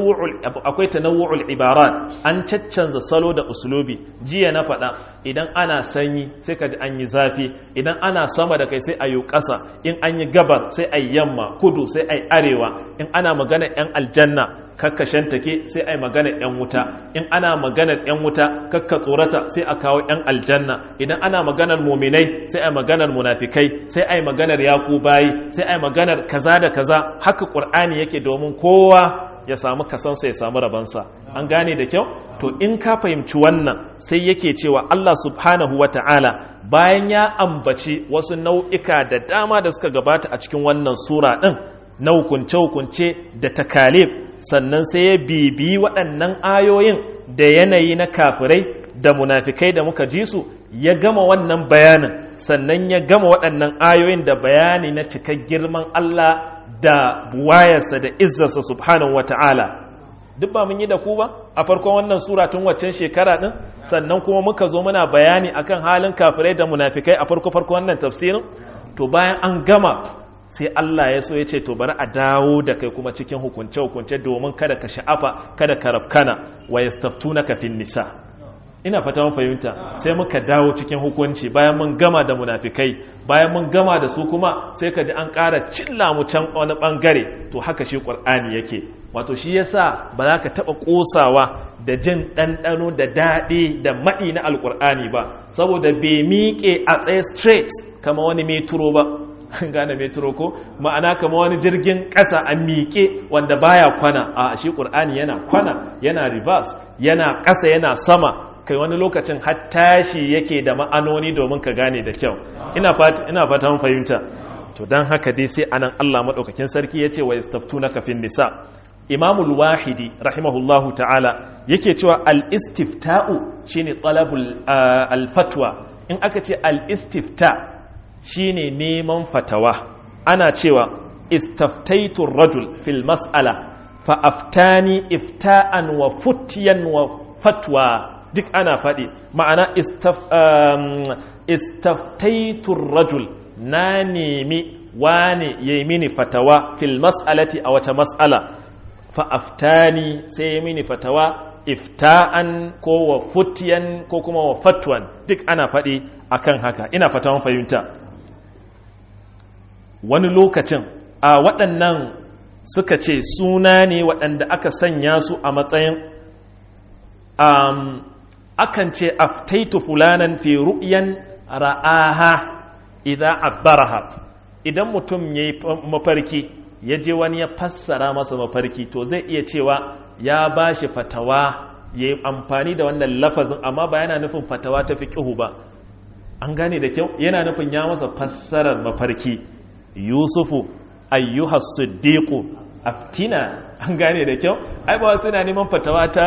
akwai tanawu'ul ibarat an caccanza salo da uslubi jiya na faɗa idan ana sanyi sai ka ji an yi zafi idan ana sama da kai sai a yi ƙasa in an yi gabar sai a yi yamma kudu sai a yi arewa in ana magana 'yan aljanna kakkashen take sai a yi magana 'yan wuta in ana maganar 'yan wuta kakka tsorata sai a kawo 'yan aljanna idan ana maganar muminai sai a yi maganar munafikai sai a yi maganar yaku bayi sai a yi maganar kaza da kaza haka ƙur'ani yake domin kowa ya samu kasansa ya samu rabansa an gane da kyau to in ka fahimci wannan sai yake cewa Allah subhanahu wa ta'ala bayan ya ambaci wasu nau'ika da dama da suka gabata a cikin wannan sura ɗin na hukunce-hukunce da takalif sannan sai ya bibi waɗannan ayoyin da yanayi na kafirai da munafikai da muka ji su ya gama wannan bayanin sannan ya gama waɗannan ayoyin da bayani na cikar girman Allah da buwayarsa da izzarsa subhanahu wa ta'ala duk ba mun yi da ku ba a farkon wannan sura tun waccan shekara din sannan kuma muka zo muna bayani akan halin kafirai da munafikai a farko farko wannan tafsirin to bayan an gama sai Allah ya so ya ce to bari a dawo da kai kuma cikin hukunce hukunce domin kada ka sha'afa kada ka rafkana wa yastaftunaka fin nisa ina fata mun fahimta sai muka dawo cikin hukunci bayan mun gama da munafikai bayan mun gama da su kuma sai ka ji an ƙara cilla mu can wani ɓangare to haka shi ƙur'ani yake wato shi yasa ba za ka taɓa ƙosawa da jin ɗanɗano da daɗi da maɗi na alƙur'ani ba saboda bai miƙe a tsaye straight kama wani metro ba gane metro ko ma'ana kama wani jirgin ƙasa a miƙe wanda baya kwana a shi ƙur'ani yana kwana yana reverse yana ƙasa yana sama kai wani lokacin har tashi yake da ma'anoni domin ka gane da kyau ina fata mun fahimta to dan haka dai sai anan Allah madaukakin sarki yace wa yastaftunaka fin nisa imamul wahidi rahimahullahu ta'ala yake cewa al-istifta'u shine talabul al-fatwa in aka ce al-istifta shine neman fatawa ana cewa istaftaitu rajul fil mas'ala fa aftani ifta'an wa futyan wa fatwa duk ana faɗi ma'ana istaftaitun rajul na nemi wane ya yi mini fatawa fil mas'alati a wata mas'ala fa'aftani sai ya mini fatawa ifta'an ko wa futiyan ko kuma wa fatwan duk ana faɗi akan haka ina fatawan fahimta wani lokacin a waɗannan suka ce suna ne waɗanda aka sanya su a matsayin um, akan ce aftaitu fulanan fi ru'yan ra'aha idza abbaraha idan mutum ya yi mafarki ya je wani ya fassara masa mafarki to zai iya cewa ya ba shi fatawa ya yi amfani da wannan lafazin amma ba yana nufin fatawa ta fi ƙihu ba an gane da kyau yana nufin ya masa fassarar mafarki yusufu ayyuhas siddiqu aftina an gane da kyau ai ba suna neman fatawa ta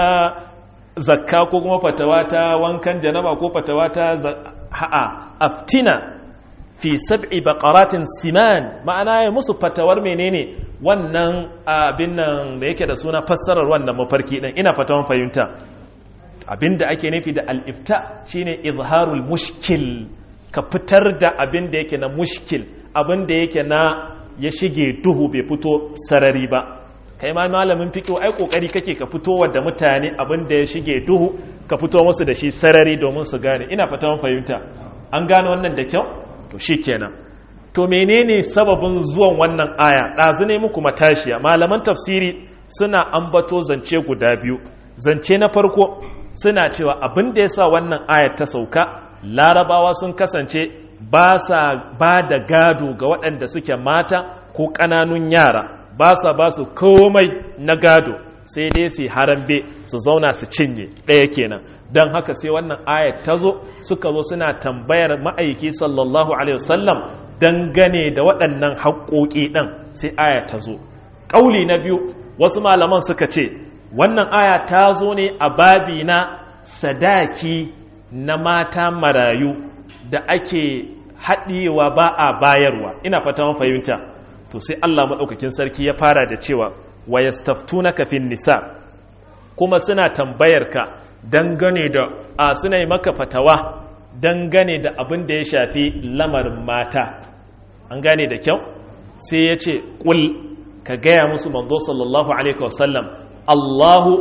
zakka ko kuma fatawa ta wankan janaba ko fatawa ta ha'a aftina fi sab'i baqaratin siman ma'ana ya musu fatawar menene wannan abin nan da yake da suna fassarar wannan mafarki din ina fatawan fahimta abinda ake nufi da al-ifta shine izharul mushkil ka fitar da abin da yake na mushkil abin da yake na ya shige duhu bai fito sarari ba kai ma malamin fiqh ai kokari kake ka fito wa da mutane abin da ya shige duhu ka fito musu da shi sarari domin su gane ina fatawan fahimta an gane wannan da kyau to shikenan to menene sababin zuwan wannan aya ɗazu ne muku matashiya malaman tafsiri suna ambato zance guda biyu zance na farko suna cewa abin da ya sa wannan ayar ta sauka larabawa sun kasance ba sa ba da gado ga waɗanda suke mata ko ƙananun yara ba sa ba su komai na gado sai dai su harambe su zauna su cinye ɗaya kenan don haka sai wannan ayat ta zo suka zo suna tambayar ma'aiki sallallahu alaihi wasallam dangane da waɗannan haƙoƙi ɗin sai aya ta zo ƙauli na biyu wasu malaman suka ce wannan aya ta zo ne a babi na sadaki na mata marayu da ake haɗewa ba a bayarwa ina fata mun fahimta to sai Allah maɗaukakin sarki ya fara da cewa wa yastaftunaka fin nisa kuma suna tambayar ka dangane da a suna yi maka fatawa dangane da abin da ya shafi lamarin mata an gane da kyau sai ya ce ƙul ka gaya musu manzo sallallahu alaihi wasallam Allahu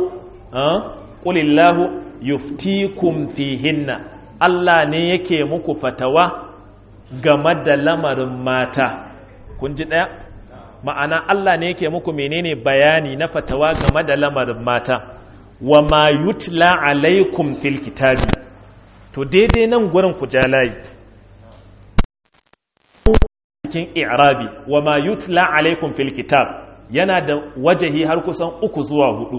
ƙulillahu yuftikum fihinna Allah ne yake muku fatawa game da lamarin mata kun ji ɗaya ma'ana Allah ne yake muku menene bayani na fatawa game da lamarin mata wa ma yutla alaikum fil kitabi to daidai nan gurin ku jalayi cikin i'rabi wa ma yutla alaikum fil kitab yana da wajahi har kusan uku zuwa hudu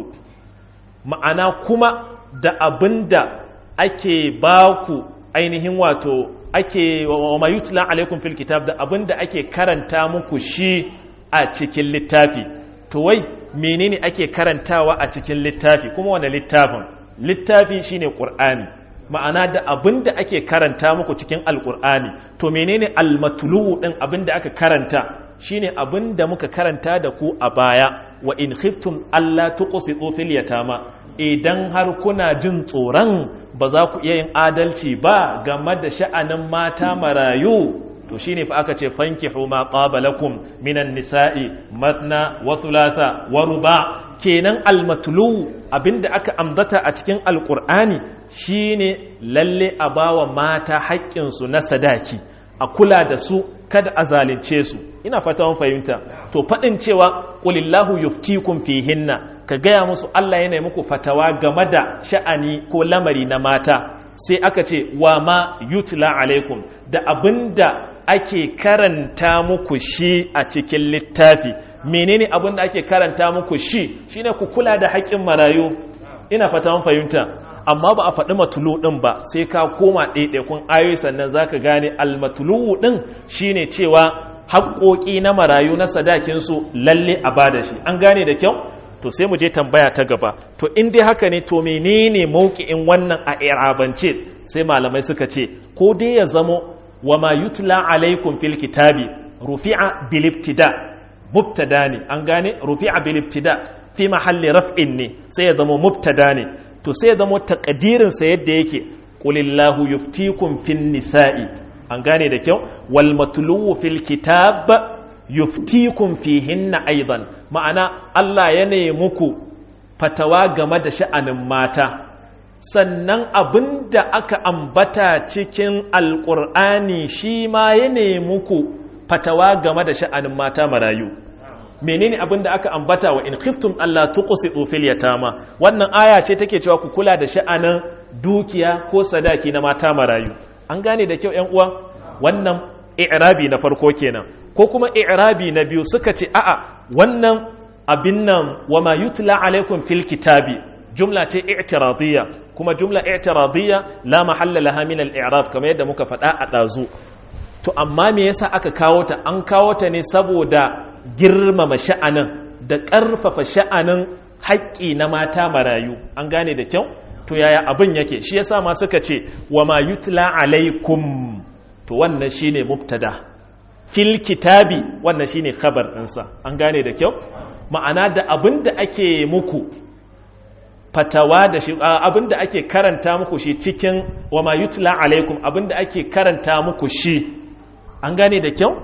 ma'ana kuma da abinda ake baku ainihin wato ake wa ma yutla alaikum fil kitab da abinda ake karanta muku shi a cikin littafi to wai menene ake karantawa a cikin littafi kuma wani littafin littafi shine qur'ani ma'ana da abin da ake karanta muku cikin alkur'ani to menene almatulu din abin da aka karanta shine abin da muka karanta da ku a baya wa in khiftum alla tuqsitu fil yatama idan har kuna jin tsoron ba za ku iya yin adalci ba game da sha'anin mata marayu to shine fa aka ce fankihu ma qabalakum minan nisa'i matna wa thulatha wa ruba kenan almatlu abinda aka ambata a cikin alqur'ani shine lalle a bawa mata haƙƙinsu na sadaki a kula da su kada a zalunce su ina fata mun fahimta to faɗin cewa qulillahu yuftikum fihinna ka gaya musu Allah yana muku fatawa game da sha'ani ko lamari na mata sai aka ce wa ma yutla alaikum da abinda ake karanta muku shi a cikin littafi menene abinda ake karanta muku shi shine ku kula da haƙƙin marayu ina fata mun fahimta amma ba a faɗi matulu ɗin ba sai ka koma ɗaiɗaikun ayoyi sannan za ka gane almatulu ɗin shine cewa haƙoƙi na marayu na sadakinsu lalle a ba da shi an gane da kyau to sai mu je tambaya ta gaba to in dai haka ne to menene mauki'in wannan a irabance sai malamai suka ce ko dai ya zamo wa ma yutla alaikum fil kitabi rufi'a bil ibtida mubtada ne an gane rufi'a bil ibtida fi mahalli raf'in ne sai ya zama mubtada ne to sai ya zama takadirin sa yadda yake qulillahu yuftikum fin nisa'i an gane da kyau wal matluwu fil kitab yuftikum fihinna aidan ma'ana Allah ya ne muku fatawa game da sha'anin mata sannan abinda aka ambata cikin alƙur'ani shi ma ya ne muku fatawa game da sha'anin mata marayu menene abinda aka ambata wa in khiftum Allah tuqsitu fil yatama wannan aya ce take cewa ku kula da sha'anin dukiya ko sadaki na mata marayu an gane da kyau ƴan uwa wannan i'rabi na farko kenan ko kuma i'rabi na biyu suka ce a'a wannan abin nan wa ma yutla alaikum fil kitabi jumla ce i'tiradiyya kuma jumla i'tiradiyya la mahalla laha min al-i'rab kamar yadda muka faɗa a ɗazu to amma me yasa aka kawo ta an kawo ta ne saboda girmama sha'anin da ƙarfafa sha'anin haƙƙi na mata marayu an gane da kyau to yaya abin yake shi yasa ma suka ce wa ma yutla alaikum to wannan shine mubtada fil kitabi wannan shine khabar ɗinsa an gane da kyau ma'ana da abin da ake muku fatawa da shi abin da ake karanta muku shi cikin wa ma yutla alaikum abin da ake karanta muku shi an gane da kyau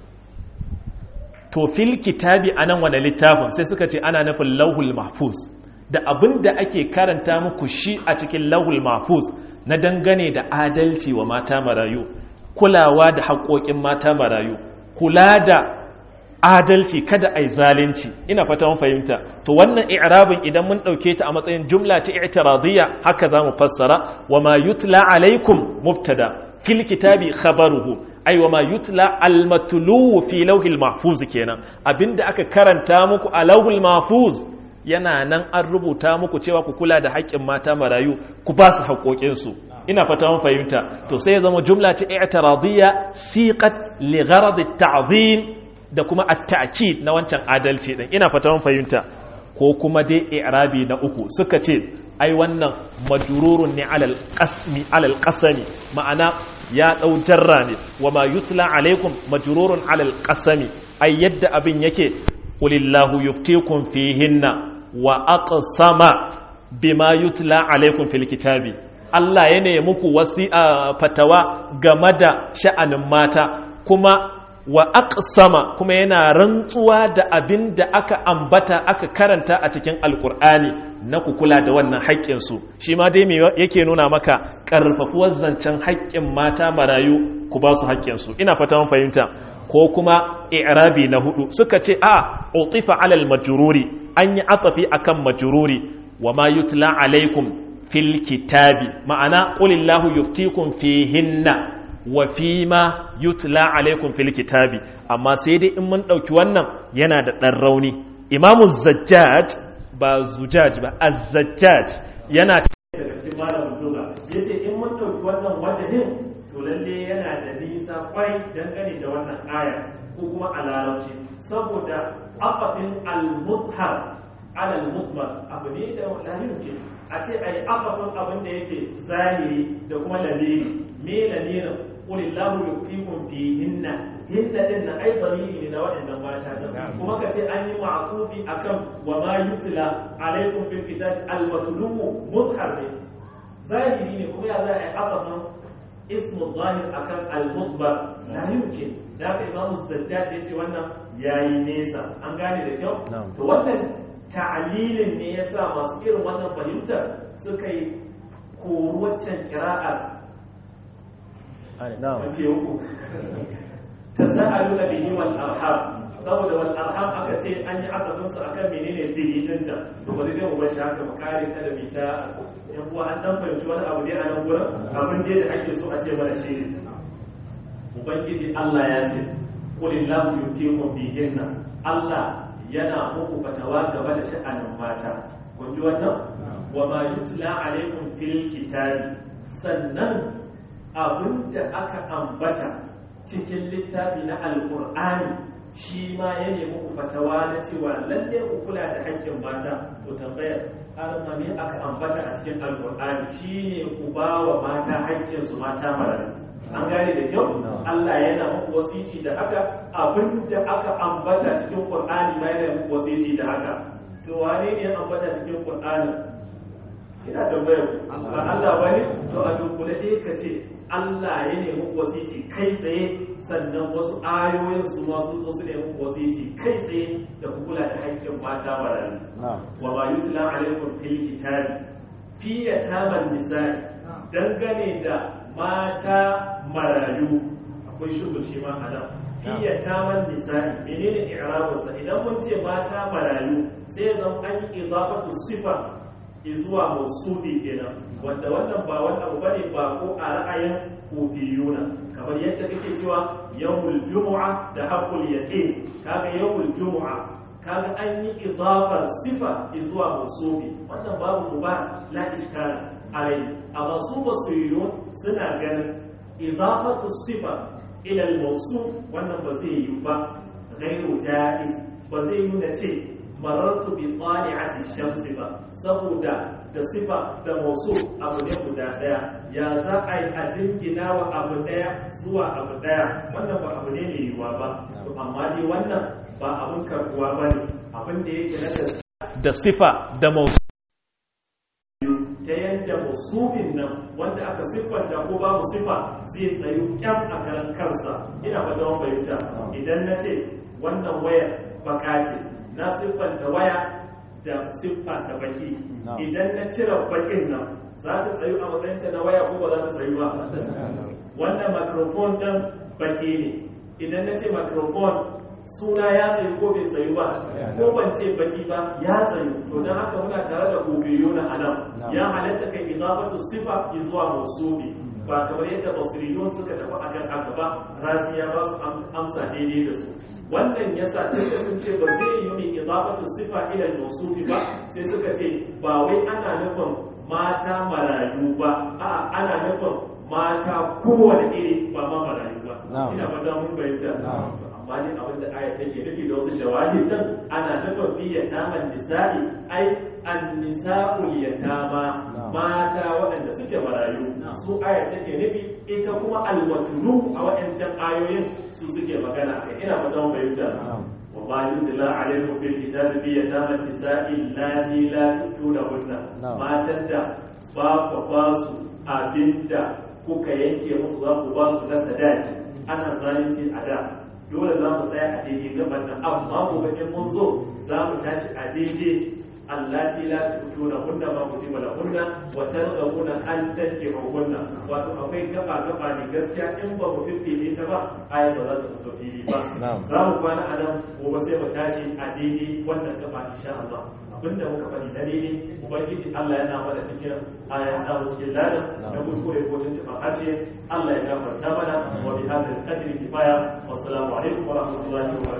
to fil kitabi anan wani littafin sai suka ce ana nufin lauhul mahfuz da abin da ake karanta muku shi a cikin lauhul mahfuz na dangane da adalci wa mata marayu kulawa da haƙoƙin mata marayu kula da adalci kada ai zalunci ina fata mun fahimta to wannan i'rabin idan mun dauke ta a matsayin jumla ta i'tiradiyya haka zamu fassara wa ma yutla alaikum mubtada fil kitabi khabaruhu ai wa ma yutla al matlu fi lawhil mahfuz kenan abinda aka karanta muku a lawhil mahfuz yana nan an rubuta muku cewa ku kula da haƙƙin mata marayu ku ba su haƙoƙinsu ina fata mun fahimta to sai ya zama jumla ta i'tiradiyya siqat li gharad at-ta'zim da kuma at-ta'kid na wancan adalci din ina fata mun fahimta ko kuma dai i'rabi na uku suka ce ai wannan majrurun ne alal qasmi alal qasami ma'ana ya dau jarra ne wa ma yutla alaikum majrurun alal qasami ai yadda abin yake qulillahu yuftikum fihinna wa aqsama bima yutla alaikum fil kitabi Allah ya ne muku wasi'a fatawa game da sha'anin mata kuma wa aqsama kuma yana rantsuwa da abin da aka ambata aka karanta a cikin alkur'ani na ku kula da wannan haƙƙin su shi ma dai me yake nuna maka ƙarfafuwar zancen haƙƙin mata marayu ku ba su haƙƙin su ina fata mun fahimta ko kuma i'rabi na hudu suka ce a utifa alal majruri an yi atafi akan majruri wa ma yutla alaikum fil kitabi ma'ana qulillahu yuftikum fihinna wa fima yutla alaikum fil kitabi amma sai dai in mun dauki wannan yana da dan rauni imamu zajjaj ba zujaj ba az-zajjaj yana daga cikin malamin lugha yace in mun dauki wannan wajahin to lalle yana da nisa kwai dangane da wannan aya ko kuma a larabci saboda afafin al-mudhar ala al-mudmar abu ne da lahirin ke a ce ai afafin abin da yake zahiri da kuma lamiri me lamirin qulillahu yuftikum fihinna hinna din na ai dalili ne na waɗannan mata da kuma ka ce an yi ma'tufi akan wa ma yutla alaikum fil kitab al-matlu mudhar ne zahiri ne kuma ya za a yi afafin ismu zahir akan al-mudbar la yumkin da ka imamu zajjaj yace wannan yayi nesa an gane da kyau to wannan ta'lilin ne yasa masu irin wannan fahimtar suka yi koruwaccan kira'ar wace uku tasa'aluna bihi wal arham saboda wal arham aka ce an yi asabin su akan menene bihi din ta to bari dai mu bar shi haka mu kare kada mu ta yan uwa an dan fahimci wani abu ne a nan gurin abin da ake so a ce mana shi ne ubangiji Allah ya ce qulillahu yutiikum bihinna Allah yana muku fatawa gaba da sha'anin mata kun ji wannan wa ma yutla alaikum fil kitabi sannan abinda aka ambata cikin littafi na alqur'ani shi ma ya nemi ku fatawa na cewa lalle ku kula da haƙƙin mata to tambayar har ma ne aka ambata a cikin alqur'ani shine ku ba wa mata haƙƙin su mata marayu an gane da kyau Allah yana muku wasiti da haka abinda aka ambata cikin Qur'ani ma yana muku wasiti da haka to wane ne ya ambata cikin Qur'ani ina tambayar ba Allah bane to a dukkule dai ka ce Allah ya ne muku wasiti kai tsaye sannan wasu ayoyin su ma sun zo su ne muku wasiti kai tsaye da ku kula da haƙƙin mata marayu wa ma yutla alaikum fil kitabi fi yataman nisa'i dangane da mata marayu akwai shugul shi ma a nan fiye taman nisa'i menene i'rabinsa idan mun ce mata marayu sai ya zama an yi idafatu sifa zuwa mausufi kenan wanda wannan ba wani abu bane ba ko a ra'ayin kufiyuna kamar yadda kake cewa yawmul jumu'a da haqqul yaqin kaga yawmul jumu'a kaga an yi idafar sifa zuwa mausufi wannan babu muba la iskala alai amma su basiriyun suna ganin idafatu sifa ila al-mawsuf wannan ba zai yi ba ghairu jaiz ba zai yi na ce marartu bi tali'ati shamsi ba saboda da sifa da mausu abu ne guda daya ya za a yi a jingina wa abu daya zuwa abu daya wannan ba abu ne mai yiwuwa ba to amma dai wannan ba abun karbuwa ba ne abin da yake na da sifa da mausu ta yadda musufin nan wanda aka siffanta ko babu sifa zai tsayu kyan a karan kansa ina fata wani fahimta idan na ce wannan wayar baka ce na siffanta waya da siffanta baki idan na cire bakin nan za ta tsayu a matsayinta na waya ko ba za ta tsayu ba wannan microphone ɗin baki ne idan na ce microphone suna ya tsayu ko bai tsayu ba ko ban ce baki ba ya tsayu to don haka muna tare da gobeyo na anan ya halatta kai izafatu sifa zuwa mausubi ba kamar yadda basiriyun suka tafi akan haka ba razi ya ba su amsa daidai da su wannan yasa tun da sun ce ba zai yi mai izafatu sifa ila mausubi ba sai suka ce ba wai ana nufin mata marayu ba a'a ana nufin mata kowane iri ba ma marayu ba ina fata mun bayyana amma ne abin da aya take nufi da wasu shawahid din ana nufin fi yataman nisa'i ai an-nisa'ul yatama mata waɗanda suke marayu su aya take nufi ita kuma alwatulu a waɗancan ayoyin su suke magana kai ina fata mun bayyana والله يتلى عليكم في الكتاب في يتامى النساء اللاتي لا تؤتونهن ما تندى باب وفاسو abinda kuka yanke musu za ku ba su na sadaki ana zalunci a da dole za mu tsaya a daidai gaban nan amma gobe in mun zo za mu tashi a daidai allati la tutuna hunna ma kutiba lahunna wa targhabuna an tankihu hunna wato akwai gaba gaba ne gaskiya in ba mu fiffile ta ba ayat ba za ta fito fili ba za mu kwana a nan gobe sai mu tashi a daidai wannan gaba insha Allah abinda muka faɗi na daidai ubangiji Allah yana mana cikin aya hada mu cikin ladan da kuskure ko tuntuɓa harshe Allah ya gafarta mana wa bi hadal qadri kifaya wassalamu alaikum wa rahmatullahi wa barakatuh